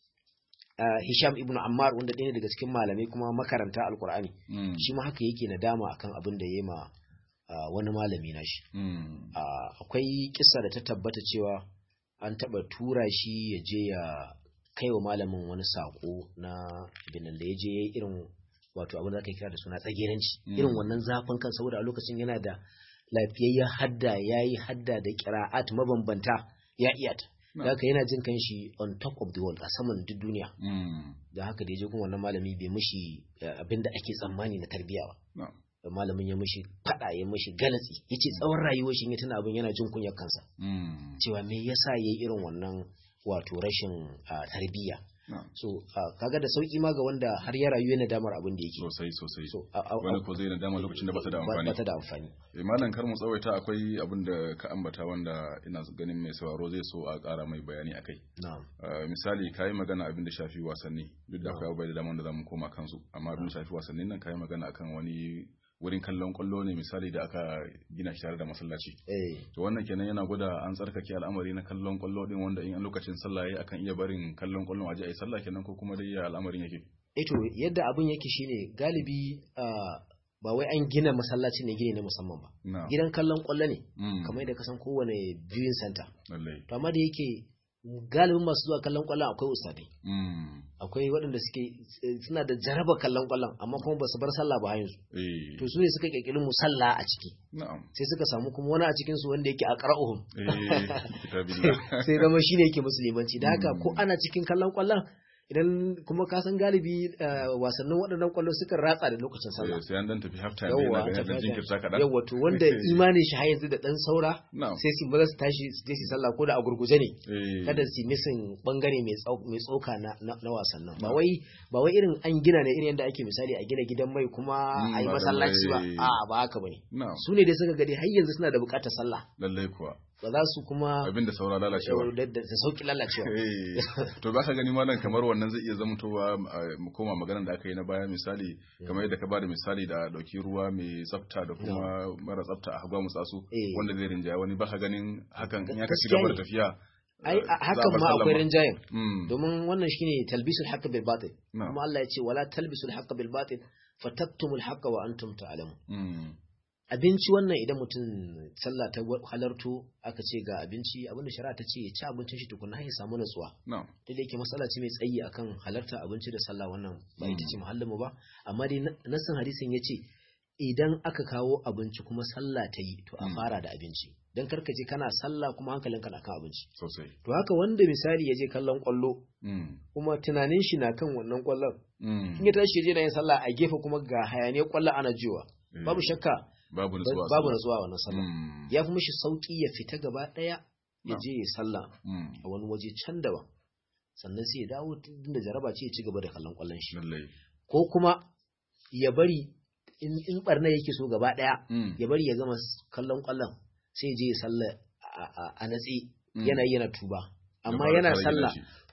ah, Hisham ibn Ammar wanda ɗaya ne daga cikin malamai kuma makaranta alkur'ani mm shi ma haka yake nadama akan abin da ya ma ah, wani malami na shi mm Ah, akwai kissa da ta tabbata cewa an taba tura shi ya je ya kai wa malamin wani sako na binan da ya je ya yi irin wato abin da aka kira da suna tsageranci Mm. irin wannan zafin kan saboda a lokacin yana da lafiyayyen hadda ya yi hadda da kira'at mabambanta ya iya ta No. da haka yana jin kanshi on top of the world a saman duk duniya mm da haka da ya je kuma wannan malami bai mishi abin da ake tsammani na tarbiyya ba na'am da malamin ya mishi fada ya mishi galatsi yace tsawon rayuwar shi in ya tuna abin yana jin kunyar kansa mm cewa me yasa yayi irin wannan wato rashin ah, tarbiyya na'am so ah, kaga da sauki ma ga wanda har ya rayu yana damar abin da yake sosai sosai so a- a- wani ko zai nadama lokacin da ba ta da amfani ba ta da amfani Eh, malam kar mu tsawaita akwai abin da ka ambata wanda ina ganin mai sauraro zai so a ƙara mai bayani akai na'am Uh, misali kayi magana abin da shafi wasanni duk da No. akwai abubuwa da dama da zamu koma kansu amma abin da shafi wasannin nan kayi magana akan wani wurin kallon kwallo ne misali da aka gina shi tare da masallaci eh to wannan kenan yana gwada an tsarkake al'amari na kallon kwallo din wanda in an lokacin sallah yayi akan iya barin kallon kwallon aje ayi sallah kenan ko kuma dai ya al'amarin yake eh to yadda abin yake shine galibi ah, ba wai an gina masallaci ne gine na musamman ba na gidan kallon kwallo ne mm kamar yadda ka san kowane viewing center lallai to amma da yake galibin masu zuwa kallon kwallon akwai ustadai mm akwai waɗanda suke eh, suna da jaraba kallon kwallon amma kuma ba su bar sallah ba yanzu eh to su ne suka kirkiri musalla a ciki na'am sai suka samu kuma wani a cikin su wanda yake a qara'uhum eh kitabillah sai zama shine yake musulmanci da haka Mm. ko ana cikin kallon kwallon idan kuma ka san galibi eh, wasannin waɗannan kwallo suka ratsa da lokacin sallah Eh, sai an dan tafi half time yawwa yana ganin dan jinkirta kaɗan yawwa to wanda imanin shi har yanzu da dan saura na'am sai su maza su tashi su je su sallah ko da a gurguje ne eh kada su misin bangare mai tsau- mai tsoka na, na, na wasannin ba wai ba wai irin an gina ne irin yadda ake misali a gina gidan mai kuma Mm, a yi ba da masallaci ba mai- a ba haka bane na'am su ne dai suka gade har yanzu suna da bukatar sallah lallai kuwa ba za su kuma abin da saura lalacewa da da- da sauki lalacewa Eh, to ba ka gani malam kamar wannan zai iya zamantowa eh, mu koma maganar da aka yi na baya misali kamar yadda ka bada misali da dauki ruwa mai tsafta da kuma mara tsafta a hagwa mutsasu Eh. wanda zai rinjaya wani ba ka ganin hakan in ya ka ci Gaskiya gaba da ne. tafiya ai eh, a- za a hakan bar ma sallan akwai rinjayen Mm, domin wannan shine talbisul haqq bil batil na'am. kuma Allah ya ce wala talbisul haqq bil batil fatattumul haqq wa antum ta'lamun mm, abinci wannan idan mutum sallah ta halarto aka ce ga abinci abinda shari'a ta ce ya ci abincin shi tukuna har ya samu natsuwa na'am duk da yake matsala ce mai tsayi akan halarta abinci da sallah wannan ba ita ce Mm. muhallin mu ba amma dai na- nassin hadisin ya ce idan aka kawo abinci kuma sallah ta yi to a Mm. fara da abinci dan karka je kana sallah kuma hankalinka na kan abinci sosai to haka wanda misali ya je kallon kwallo Mm, kuma tunanin shi na kan wannan kwallon mm, in ya tashi ya je na yin sallah a gefe kuma ga hayaniyar kwallon ana jiwa eh, babu shakka babu nutsuwa a babu sallah. natsuwa a wannan sallah Mm, ya fi mishi sauki ya fita gaba daya ya No. je ya sallah mm, a wani waje can daban sannan sai ya dawo da jaraba ce ya ci gaba da kallon kwallon shi lallai ko kuma ya bari in in barna yake so gaba daya Mm, ya bari ya gama s- kallon kwallon sai ya je ya sallah a- a- a natsi mm. yana yi yana tuba Ya amma fara yana kare sallah gidan shi.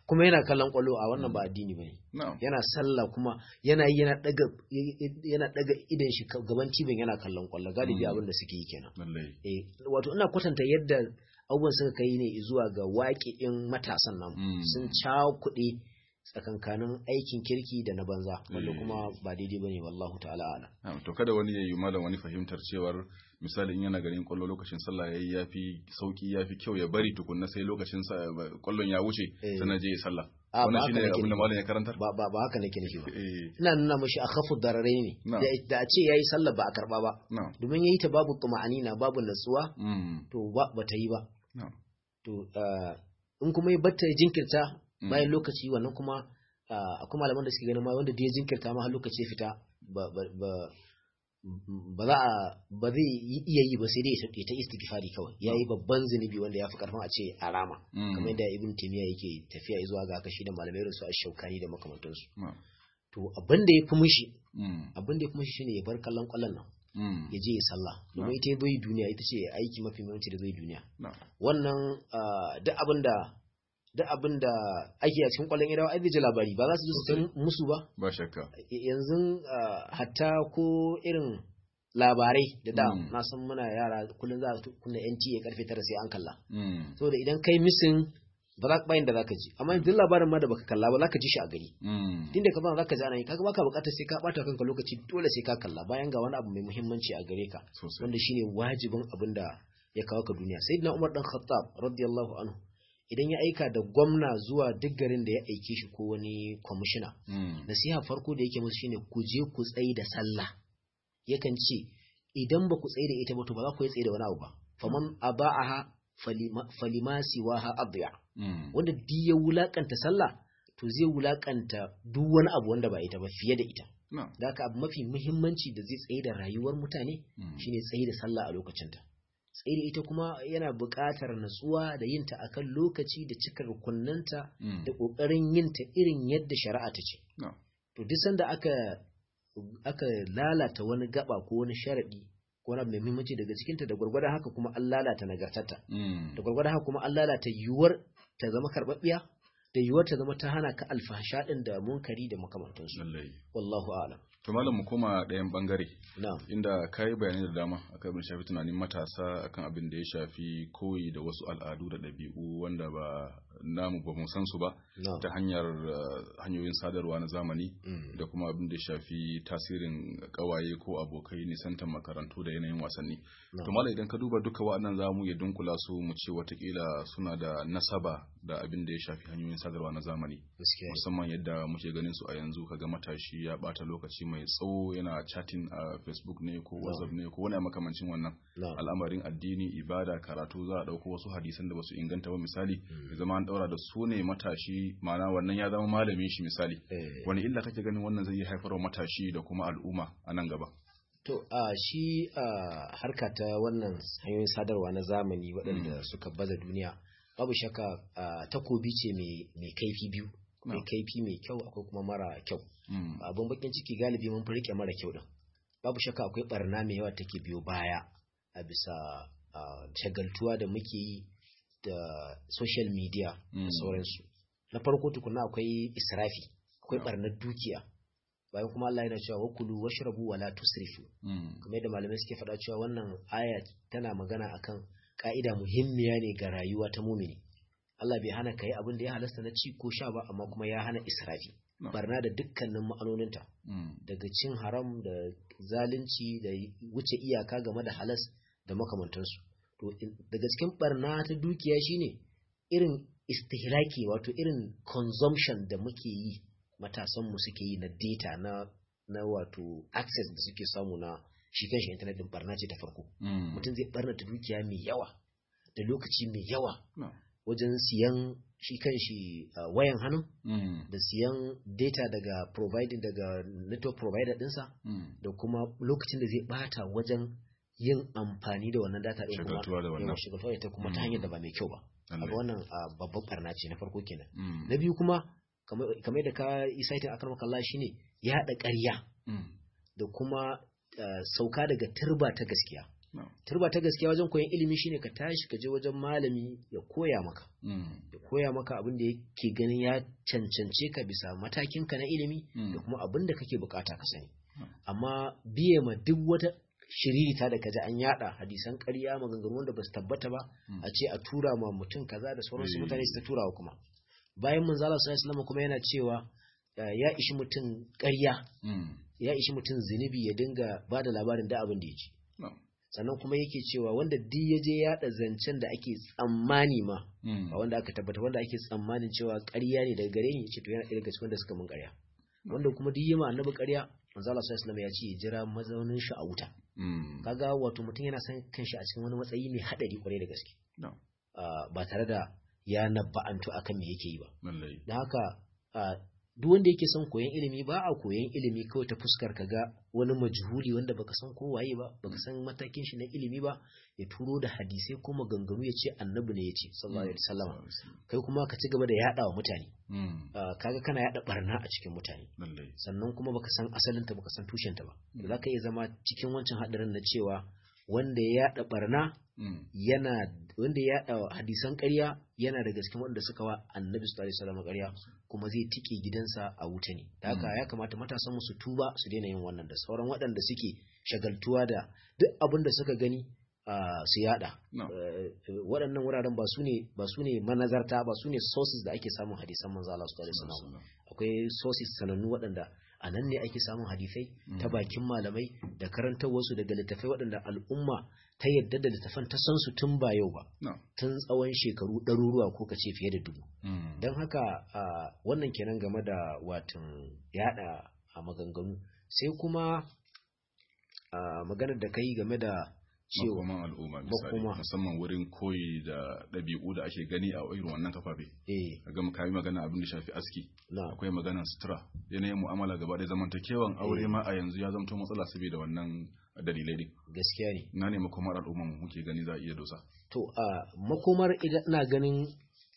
kuma yana kallon kwallo a wannan ba addini bane na'am yana sallah kuma yana yi yana daga yana daga idan shi gaban tibin yana kallon kwallo galibi Mm. abin da suke yi kenan lallai eh wato ina kwatanta yadda abubuwan suka kai ne zuwa ga waƙi'in matasan nan Mm. sun cakuɗe tsakankanin aikin kirki da na banza wanda Eh. kuma ba daidai bane wallahu ta'ala ala Na'am, to kada wani ya yi malam wani fahimtar cewar misali in yana ganin kwallo lokacin sallah yayi yafi sauki yafi kyau ya bari tukunna sai lokacin sa kwallon ya wuce Eh. sannan je ya sallah A, ba wannan haka shine nake abin da nufi. malam ya karantar ba ba ba haka nake nufi ba eh ina nuna mashi a khafu dararai ne Na'am. da da a ce yayi sallah ba a karba ba na'am domin yayi ta babu tuma'anina babu natsuwa mm to ba bata yi ba na'am to ah, in kuma ya batta ya jinkirta Mm. bayan lokaci wannan kuma ah, akwai malaman da suke ganin ma wanda da ya jinkirta ma har lokaci ya fita ba ba ba ba za a ba zai yi- iya yi ba sai dai ya ta istighfari kawai yayi babban zunubi wanda ya fi karfin a ce a rama Mm. kamar yadda ibn taymiya yake tafiya zuwa ga haka shi da malamai irin su ash-shaukani da makamantansu na'am to abin da ya fi mushi mm abin da ya fi mushi shine ya bar kallon kwallon nan mm ya je ya sallah domin ita ya bai duniya ita ce aiki mafi muhimmanci da bai duniya na'am wannan ah, duk abin da duk abin da ake a cikin kwallon idawa ai zai ji labari ba za su ji su san musu ba ba shakka yanzu ah, hatta ko irin labarai da da Mm. na san muna yara kullum za a kunna NTA karfe tara sai an kalla mm saboda idan kai misin ba za bayan da zaka ji amma duk labarin ma da baka kalla ba zaka ji shi a gari mm inda ka zama zaka ji ana yi kaga baka bukatar sai ka bata kanka lokaci dole sai ka kalla bayan ga wani abu mai muhimmanci a gare ka sosai wanda shine wajibin abin da ya kawo ka duniya sayyidina Umar dan Khattab radiyallahu anhu idan ya aika da gwamna zuwa duk garin da ya aike shi ko wani kwamishina mm nasiha farko da yake musu shine ku je ku tsayi da sallah yakan ce idan ba ku tsaye da ita ba to ba za ku yi tsaye da wani abu ba faman aba'aha falima falima siwaha adya mm wanda duk ya wulakanta sallah to zai wulakanta duk wani abu wanda ba ita ba fiye da ita na'am da haka abu mafi muhimmanci da zai tsaye da rayuwar mutane mm shine tsaye da sallah a lokacinta tsaye da ita kuma yana buƙatar natsuwa da yin ta akan lokaci da cika rukunnanta mm da ƙoƙarin yin ta irin yadda shari'a ta ce na'am to duk sanda aka aka lalata wani gaba ko wani sharadi ko wani abu mai muhimmanci daga cikinta da gwargwadon haka kuma an lalata nagartarta mm da gwargwadon haka kuma an lalata yiwuwar ta zama karɓaɓɓiya da yiwuwar ta zama ta hana ka alfasha ɗin da munkari da makamantansu lallai wallahu a'lam to malam mu koma ɗayan bangare na'am inda ka yi bayanai da dama akan abin da shafi tunanin matasa akan abin da ya shafi koyi da wasu al'adu da ɗabi'u wanda ba namu ba mu san su ba na'am ta hanyar uh, hanyoyin sadarwa na zamani Mm. da kuma abin da ya shafi tasirin kawaye ko abokai nisantar makarantu da yanayin wasanni na'am. to mala idan ka duba duka wa'annan za mu iya dunkula su mu ce watakila suna da nasaba da abin da ya shafi hanyoyin sadarwa na zamani gaskiya musamman yadda muke ganin su a yanzu kaga matashi ya bata lokaci mai tsawo yana chatting a facebook ne ko whatsapp ne ko wani makamancin wannan na'am al'amarin addini ibada karatu za a dauko wasu hadisan da basu inganta ba misali Mm. ya zama an daura da su ne matashi ma'ana wannan ya zama malamin shi misali Eh, wani illa kake ganin wannan zai yi haifarwa matashi da kuma al'umma a nan gaba to a shi a harka ta wannan hanyoyin sadarwa na zamani waɗanda suka baza duniya babu shakka a, takobi ce mai mai kaifi biyu mai Na'am. kaifi mai kyau akwai kuma mara kyau Mm. abin bakin ciki galibi mun fi rike mara kyau din babu shakka akwai barna mai yawa take biyo baya a bisa a, shagaltuwa da muke yi da social media Mm. da sauransu na farko tukuna akwai israfi akwai Na'am. barnar dukiya bayan kuma Allah yana cewa wakulu washrabu wala tusrifu Mm. kamar yadda malamai suke faɗa cewa wannan aya tana magana akan ka'ida muhimmiya ne ga rayuwa ta mumini Allah bai hana ka yi abin da ya halasta na ci ko sha ba amma kuma ya hana israfi No. barna da dukkanin ma'anoninta Mm. daga cin haram da zalunci da wuce iyaka game da halas da makamantansu to in- daga cikin barna ta dukiya shine irin istihlaki wato irin consumption da muke yi matasanmu suke yi na data na na wato access da suke samu na shi kanshi internet din barna ce ta farko Mm. mutum zai barnata dukiya mai yawa da lokaci mai yawa No. wajen siyan shi kanshi uh, wayan hannu Mm. da siyan data daga providing daga network provider dinsa Mm. da kuma lokacin da zai bata wajen yin amfani da wannan data din kuma Shagaltuwa da wannan. yawa, shagaltuwa da ita kuma ta Mm. hanyar da ba mai kyau ba Lallai. abu wannan uh, babban barna ce na farko kenan Mm. na biyu kuma kamar kamar da ka yi saitin akan makalla shine ya haɗa ƙarya Mm. da kuma uh, sauka daga turba ta gaskiya turba ta gaskiya wajen koyon ilimi shine ka tashi ka je wajen malami ya koya maka ya koya maka abin da yake ganin ya cancance ka bisa matakinka na ilimi da kuma abin da kake bukata ka sani amma biye ma duk wata shiririta da kaji an yada hadisan ƙarya maganganu wanda ba su tabbata ba a ce a tura ma mutum kaza da sauransu mutane su ta turawa kuma bayan manzala sallallahu alaihi kuma yana cewa ya ishi mutum ƙarya ya ishi mutum zunubi ya dinga ba da labarin da abin da ya ji sannan kuma yake cewa wanda duk ya je yaɗa zancen da ake tsammani ma ba wanda aka tabbata wanda ake tsammanin cewa ƙarya ne daga gare ni ce to yana ɗaya daga cikin wanda suka mun ƙarya wanda kuma duk yi ma annabi ƙarya manzo Allah sallallahu alaihi ya ce ya jira mazaunin shi a wuta kaga wato mutum yana san kanshi a cikin wani matsayi mai hadari kwarai da gaske ba tare da ya nabba'antu akan me yake yi ba dan haka duk wanda yake son koyon ilimi ba a koyon ilimi kawai ta fuskar ka ga wani majhuli wanda baka san ko waye ba baka san matakin shi na ilimi ba ya turo da hadisai ko maganganu ya ce annabi ne ya ce sallallahu alaihi wasallam kai kuma ka ci gaba da yada wa mutane kaga kana yada barna a cikin mutane sannan kuma baka san asalinta baka san tushenta ba za ka iya zama cikin wancan hadarin na cewa wanda ya yada barna yana wanda ya yada hadisan ƙarya yana daga cikin wanda suka wa annabi sallallahu alaihi wasallam ƙarya kuma zai tike gidansa a wuta ne da haka ya kamata matasan mu su tuba su daina yin wannan da sauran waɗanda suke shagaltuwa da duk abin da suka gani su yada waɗannan wuraren ba su ne ba su ne manazarta ba su ne sources da ake samun hadisan manzo Allah sallallahu alaihi wasallam akwai sources sanannu waɗanda a nan ne ake samun hadisai ta bakin malamai da karantar wasu daga littafai waɗanda al'umma ta yadda da littafan ta san su tun ba yau ba tun tsawon shekaru ɗaruruwa ko kace fiye da dubu don haka wannan kenan game da watan yada a maganganu sai kuma maganar da kai game da cewa makoman al'umma misali musamman wurin koyi da ɗabi'u da ake gani a irin wannan kafafe ga mu kayi magana abin da shafi aski akwai magana sutura yanayin mu'amala gaba da zamantakewan aure ma a yanzu ya zamto matsala saboda wannan dalilai ne gaskiya ne na ne makomar al'umma muke gani za a iya dosa to a makomar idan ina ganin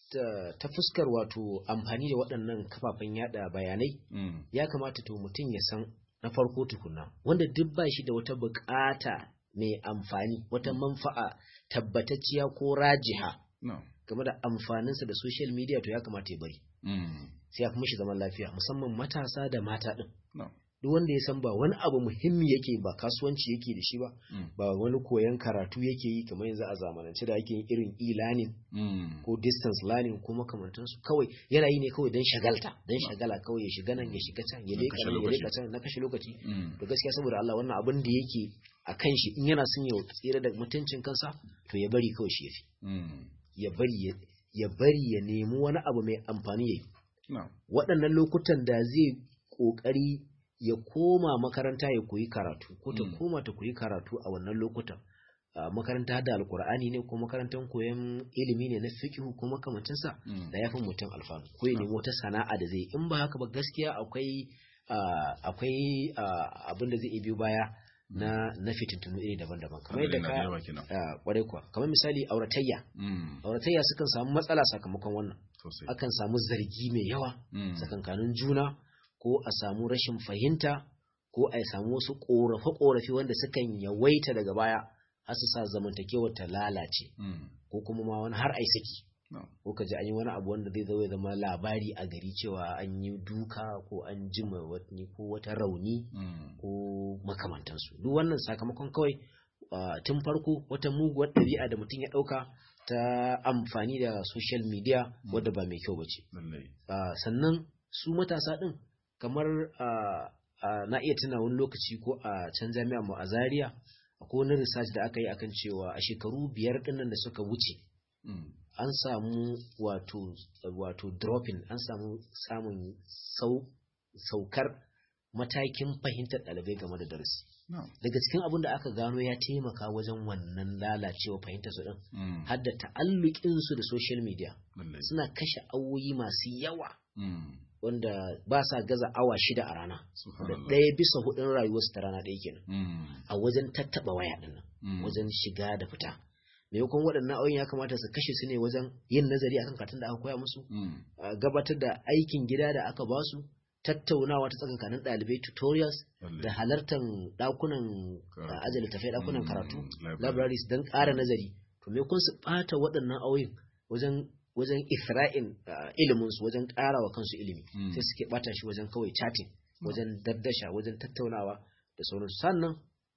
ta fuskar wato amfani da waɗannan kafafen yada bayanai ya kamata to mutum ya san na farko tukuna wanda duk ba shi da wata bukata mai amfani wata manfa'a tabbatacciya ko rajiha game da amfaninsa da social media to ya kamata ya bari sai ya fi mishi zaman lafiya musamman matasa da mata ɗin duk wanda ya san ba wani abu muhimmi yake ba kasuwanci yake da shi ba ba wani koyon karatu yake yi kamar yanzu a zamanance da ake yin irin e-learning ko distance learning ko makamantansu kawai yana yi ne kawai don shagalta don shagala kawai ya shiga nan ya shiga can ya leka nan ya leka can na kashe lokaci to gaskiya saboda Allah wannan abin da yake a kan shi in yana son ya tsira da mutuncin kansa to ya bari kawai shi yafi ya bari ya bari ya nemi wani abu mai amfani yayi waɗannan lokutan da zai ƙoƙari ya koma makaranta ya koyi karatu ko ta koma ta koyi karatu a wannan lokutan makaranta da alkur'ani ne ko makarantar koyon ilimi ne na fiqhu ko makamancinsa da yafi mutum alfanu ko ya nemi wata sana'a da zai in ba haka ba gaskiya akwai akwai abin da zai biyo baya na na fitintunu iri daban-daban kamar yadda ka kwarai kuwa kamar misali auratayya auratayya sukan samu matsala sakamakon wannan akan samu zargi mai yawa tsakankanin juna ko a samu rashin fahimta ko a samu wasu ƙorafe-ƙorafe wanda sukan yawaita daga baya har su sa zamantakewar ta lalace ko kuma ma wani har ai saki ko ka ji an yi wani abu wanda zai zo ya zama labari a gari cewa an yi duka ko an jima wani ko wata rauni ko makamantansu duk wannan sakamakon kawai tun farko wata muguwar ɗabi'a da mutum ya ɗauka ta amfani da social media wadda ba mai kyau ba ce sannan su matasa ɗin kamar na iya tuna wani lokaci ko a can jami'a mu a Zaria akwai wani research da aka yi akan cewa a shekaru biyar dinnan da suka wuce an samu wato wato dropping an samu samun saukar matakin fahimtar ɗalibai game da darasi daga cikin abin da aka gano ya taimaka wajen wannan lalacewa fahimtar su din har da ta'allukin su da social media suna kashe awoyi masu yawa wanda ba sa gaza awa shida a rana da ɗaya bisa hudun rayuwarsu ta rana ɗaya kenan a wajen tattaɓa waya ɗin wajen shiga da fita maimakon waɗannan ayoyin ya kamata su kashe su ne wajen yin nazari akan karatun da aka koya musu gabatar da aikin gida da aka ba su tattaunawa ta tsakankanin ɗalibai tutorials Lalle. da halartar ɗakunan Karatu. ajiye littafai ɗakunan Mm, karatu library. libraries don ƙara nazari to me kun su ɓata waɗannan auyin wajen wajen isra'in ah, iliminsu wajen ƙara wa kansu ilimi Mm. sai suke ɓata shi wajen kawai chatting wajen daddasha wajen tattaunawa da sauransu sannan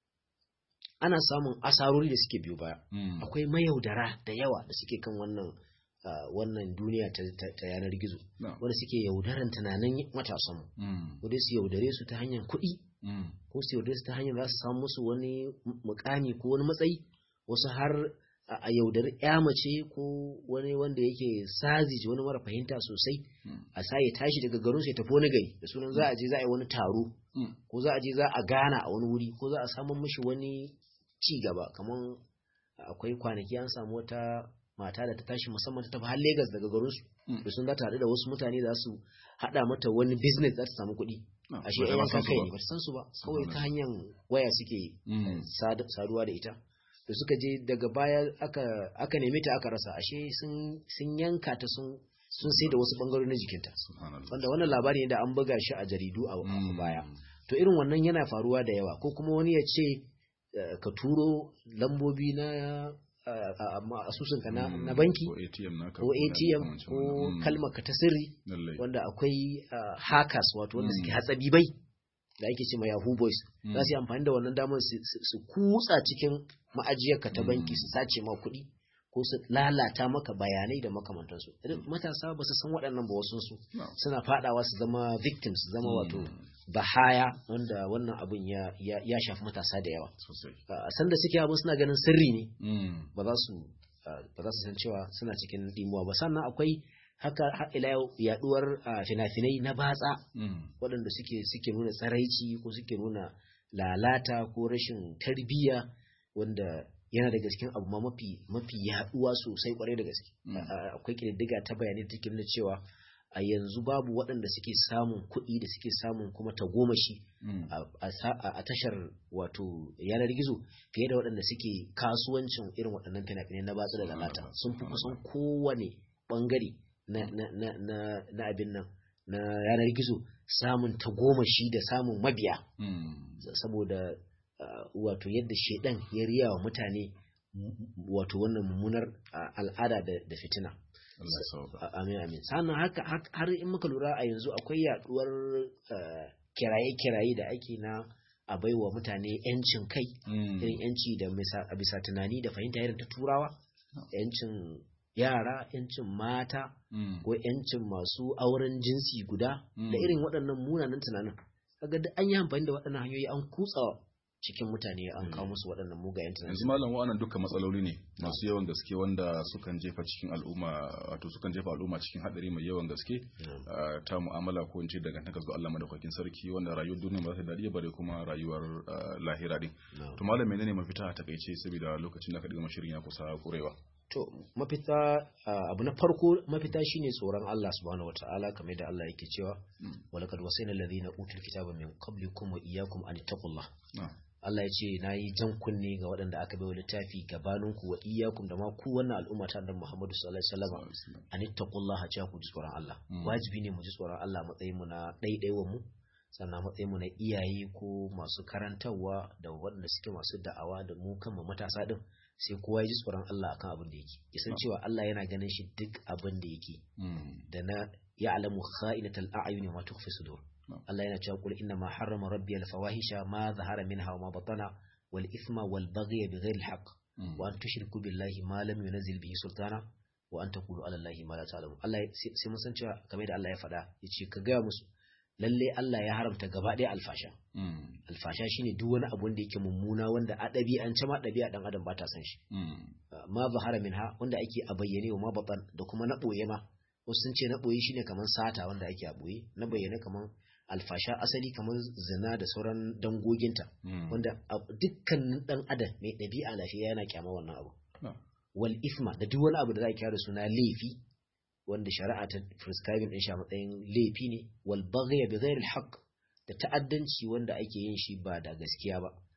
ana samun asarori da suke biyo baya Mm. akwai mayaudara da yawa da suke kan wannan ah, wannan duniya ta, ta- ta yanar gizo Na. wanda suke yaudaran tunanin matasanmu Mm. ko dai su yaudare su ta hanyar kuɗi Mm. ko su yaudare su ta hanyar za su samu musu wani mukami ko wani matsayi wasu har a a yaudari ya mace ko wani wanda yake sazi wani mara fahimta sosai Mm. a sa ya tashi daga garin ya tafi wani gari da sunan za a je za a yi wani taro Mm. ko za a je za a gana a wani wuri ko za a samu mishi wani ci gaba kamar akwai kwanaki an samu wata mata da ta tashi musamman ta tafi har Legas daga garinsu Mm. da sun za ta haɗu da wasu mutane za su haɗa mata wani business za ta samu kuɗi Na, ashe ba ta yan ma san yanka su kai ba. ne ba ta san su ba kawai Subhanallah. ta hanyar waya suke Mm. sad- saduwa da ita da suka je daga baya aka aka neme ta aka rasa ashe sun sun yanka ta sun sun sai da wasu bangarori na jikinta Subhanallah. wanda wannan labari ne da an buga shi a jaridu a a Mm. baya to irin wannan yana faruwa da yawa ko kuma wani ya ce eh, ka turo lambobi na eh, a- amma asusunka na, Mm. na banki ko ATM naka ko na ATM makamancin ko wannan. Mm. kalmar ka ta sirri Lallai. wanda akwai uh, hackers wato wanda Mm. suke hatsabibai da ake ce ma Yahoo Boys Mm. za su yi amfani da wannan damar su, su- su kutsa cikin ma'ajiyarka ta banki Mm. su sace ma kuɗi ko su lalata maka bayanai da makamantansu idan matasa ba su san waɗannan ba wasu su Na. suna fadawa su zama victims su zama wato Mm. bahaya wanda wannan abin ya, ya, ya shafi matasa da yawa Sosai. a sanda suke abin suna ganin sirri ne Mm. ba za su uh, ba za su san cewa suna cikin dimuwa ba sannan akwai haka har ila yau yaduwar uh, fina-finai na batsa Mm. waɗanda suke suke nuna tsaraici ko suke nuna lalata ko rashin tarbiyya wanda yana daga cikin abu ma mafi mafi yaduwa sosai kwarai da gaske Mm. A- a- akwai kididdiga ta bayanai da take nuna cewa a yanzu babu waɗanda suke samun kuɗi da suke samun kuma tagomashi Mm. a- a sa- a a tashar wato yanar gizo fiye da waɗanda suke kasuwancin irin waɗannan fina-finai na batsa da lalata Subhanallah, sun fi kusan subhanallah. kowane ɓangare na, na, na, na, na abin nan na yanar gizo samun tagomashi da samun mabiya Mm. saboda uh, wato yadda shaidan ya riya wa mutane m- wato wannan mummunar uh, al'ada da, da fitina Allah ya sauka. A- amin amin sannan haka hak- har in muka lura a yanzu akwai yaduwar uh, kiraye-kiraye da ake na a baiwa mutane yancin kai Mm. irin yanci da misa- a bisa tunani da fahimta irin ta turawa yancin yara yancin mata Mm. ko yancin masu auren jinsi guda Mm. da irin waɗannan munanan tunanin kaga duk an yi amfani da waɗannan hanyoyi an kutsa cikin mutane an kawo musu waɗannan mugayen yanzu tunanin malam wa'annan dukkan matsaloli ne masu yawan gaske wanda sukan jefa cikin al'umma wato sukan jefa al'umma cikin hadari mai yawan gaske Mm. ah, ta mu'amala ko in ce dangantaka zuwa Allah madaukakin sarki wanda rayuwar duniya ba za ta dadi bare kuma rayuwar ah, lahira din Na'am. to malam menene mafita a takaice saboda lokacin da aka diga shirin ya kusa kurewa to mafita ah, abu na farko mafita shine tsoron Allah subhanahu wataala kamar da Allah yake cewa Mm. walaqad wasayna alladhina utul kitaba min qablikum wa iyyakum an taqullah na Allah ya ce na yi jan kunne ga waɗanda aka bai wa littafi gabaninku wa iyyakum da ma ku wannan al'umma ta annabi Muhammadu sallallahu alaihi wasallam an ittaqullaha cewa ku ji tsoron Allah Mm. wajibi ne mu ji tsoron Allah matsayin mu na ɗaiɗaiwan mu sannan matsayin mu na iyaye ko masu karantarwa da waɗanda suke masu da'awa da mu kanmu matasa din sai kowa ya ji tsoron Allah akan abin da yake ya san cewa Allah yana ganin shi duk abin da yake Mm. da na ya'lamu kha'inatal a'yuni wa ma tukhfi sudur No. Allah yana cewa qul inna ma harrama rabbi al fawahisha ma zahara minha wa ma batana wal ithma wal baghy bighayri al haqq Mm. wa an tushriku billahi ma lam yunzil bihi sultana wa an taqulu ala allahi ma la ta'lamun Allah ya- sai sai mun san cewa kamar da Allah ya faɗa yace ka ga musu lalle Allah ya haramta gaba ɗaya alfasha Mm. alfasha shine duk wani abu wanda yake mummuna wanda a ɗabi'ance ma ɗabi'a dan adam ba ta san shi Mm. ma zahara minha wanda ake a bayyane wa ma batan da kuma na ɓoye ma wasu sun ce na ɓoye shine kamar sata wanda ake a ɓoye na bayyane kamar alfasha asali kamar zina da sauran dangoginta Mm. wanda a- dukkanin dan adam mai ɗabi'a lafiya yana kyama wannan abu Na. wal ifma da duk wani abu da za a kira da suna laifi wanda shari'a ta prescribing din shi a matsayin laifi ne wal baghy bi ghairi al haqq da ta'addanci wanda ake yin shi ba da gaskiya ba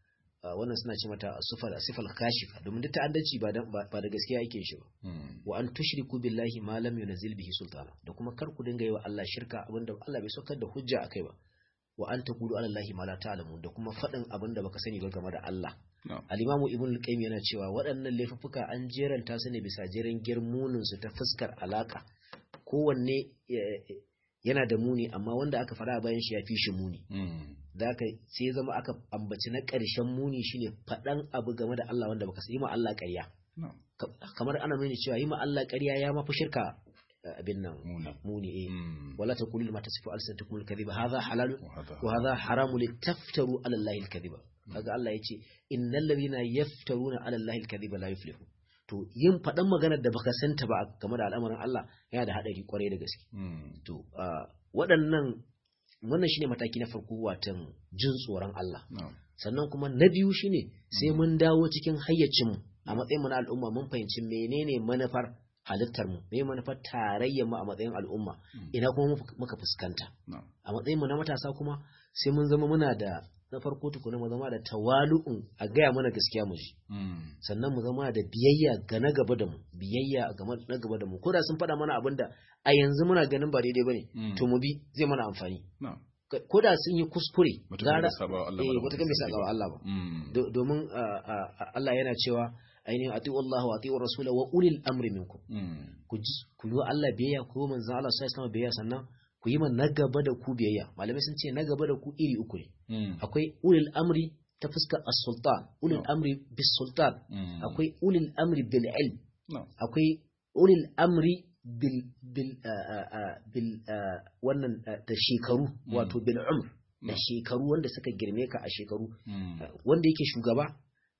wannan suna ce mata sufal sifal kashifa domin duk ta'addanci ba ba da gaskiya yake shi ba wa an tushriku billahi ma lam yunzil bihi sultana da kuma kar ku dinga yi wa Allah shirka abinda Allah bai saukar da hujja akai ba wa an taqulu ala allahi ma la ta'lamun da kuma fadin abinda baka sani ba game da Allah al-imamu ibn al-qayyim yana cewa waɗannan laifuffuka an jeranta su ne bisa jerin girmunin su ta fuskar alaka kowanne yana da muni amma wanda aka fara bayan shi ya fi shi muni da aka sai zama aka ambaci na ƙarshen muni shine faɗan abu game da Allah wanda baka yi ma Allah ƙarya kamar ana nuni cewa yi ma Allah ƙarya ya mafi shirka abin nan muni eh wala taqulu lima tasifu alsanatukum alkadhiba hadha halal wa hadha haramu litaftaru ala allahi alkadhiba kaga Allah yace innal ladhina yaftaruna ala allahi alkadhiba la yuflihu to yin faɗan maganar da baka santa ba game da al'amarin Allah yana da haɗari kwarai da gaske to waɗannan wannan shine mataki na farko watan jin tsoron Allah sannan kuma na biyu shine sai mun dawo cikin hayyacin mu a matsayin mu na al'umma mun fahimci menene manufar halittar mu me manufar tarayyar mu a matsayin al'umma ina kuma muka fuskanta a matsayin mu na matasa kuma sai mun zama muna da na farko tukuna mu zama da tawalu'un a gaya mana gaskiya mu ji sannan mu zama da biyayya ga na gaba da mu biyayya ga na gaba da mu ko da sun faɗa mana abin da a yanzu muna ganin ba daidai bane to mu bi zai mana amfani ko da sun yi kuskure gara eh wata kan bai saba wa Allah ba domin Allah yana cewa ainihin ati'u Allah wa ati'u rasula wa ulil amri minkum ku ku yi Allah biyayya ku yi manzon Allah sallallahu alaihi biyayya sannan ku yi na gaba da ku biyayya malamai sun ce na gaba da ku iri uku ne akwai ulil amri ta fuskar as-sultan ulil amri bis sultan akwai ulil amri bil ilm akwai ulil amri bil bil bil wannan da shekaru wato bil umr da shekaru wanda suka girme ka a shekaru wanda yake shugaba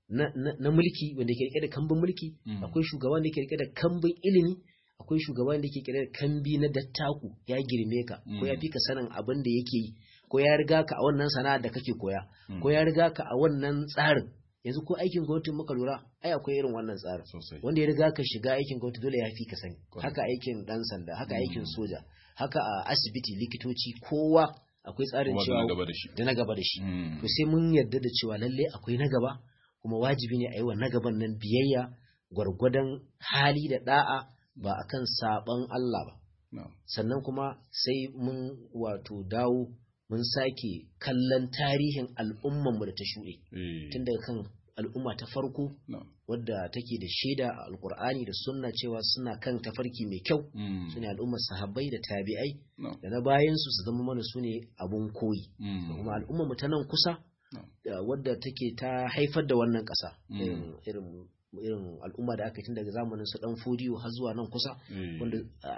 na mulki wanda yake rike da kambun mulki akwai shugaba wanda yake rike da kambun ilimi akwai shugaban da ke kira kambi na dattaku ya girme ka ko ya fi ka sanin abin da yake yi ko ya riga ka a wannan sana'ar da kake koya ko ya riga ka a wannan tsarin yanzu ko aikin gwamnati muka lura ai akwai irin wannan tsarin wanda ya riga ka shiga aikin gwamnati dole ya fi ka sani haka aikin dan sanda haka aikin soja haka a asibiti likitoci kowa akwai tsarin cewa da na gaba da shi to sai mun yarda da cewa lalle akwai na gaba kuma wajibi ne a yi wa na gaban nan biyayya gwargwadon hali da da'a ba a kan saɓon Allah ba. No. Sannan kuma sai mun wato dawo mun sake kallon tarihin al'ummanmu da ta shuɗe. E. Tun daga kan al'umma ta farko no. wadda take da shaida a alkur'ani da sunna cewa suna kan tafarki mai kyau mm. su ne al'ummar sahabbai da tabi'ai no. da na bayansu su zama mana su ne abun koyi. Mm. Da kuma al'ummarmu ta nan kusa wadda take ta haifar da wannan ƙasa mm. irin irin al'umma da aka tun daga zamanin su dan fodiyo har zuwa nan kusa wanda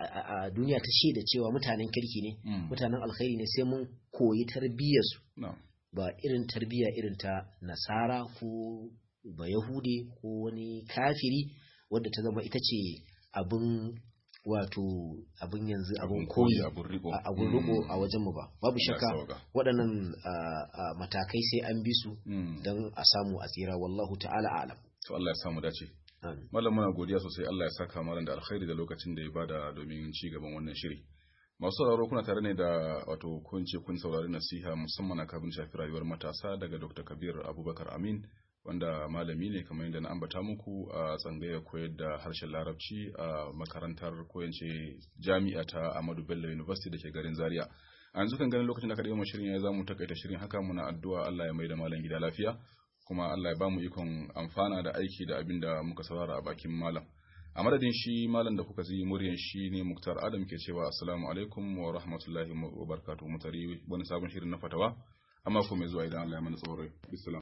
a duniya ta shaida cewa mutanen kirki ne mutanen alkhairi ne sai mun koyi tarbiyyarsu ba irin tarbiyya irin ta nasara ko ba yahude ko wani kafiri wadda ta zama ita ce abin wato abin yanzu abin koyi abin riko a wajenmu ba babu shakka waɗannan matakai sai an bi su don a samu a tsira wallahu ta'ala alam to Allah ya samu dace mallam muna godiya sosai Allah ya saka malam da alkhairi da lokacin da ya bada domin ci gaban wannan shiri masu sauraro kuna tare ne da wato kun ce kun saurari nasiha musamman akan shafi rayuwar matasa daga Dr. Kabir Abubakar Amin wanda malami ne kamar yadda na ambata muku a tsangayar koyar da harshen larabci a makarantar koyance jami'a ta Ahmadu Bello University da ke garin Zaria a yanzu kan ganin lokacin da aka ɗaya shirin ya zamu takaita shirin haka muna addu'a Allah ya mai da malam gida lafiya kuma Allah ya ba mu ikon amfana da aiki da abin da muka saurara a bakin malam a madadin shi malam da kuka ji muryan shi ne Muktar Adam ke cewa assalamu alaikum wa rahmatullahi wa barakatuhu mutari wani sabon shirin na fatawa amma ko mai zuwa idan Allah ya mana tsoro bisalam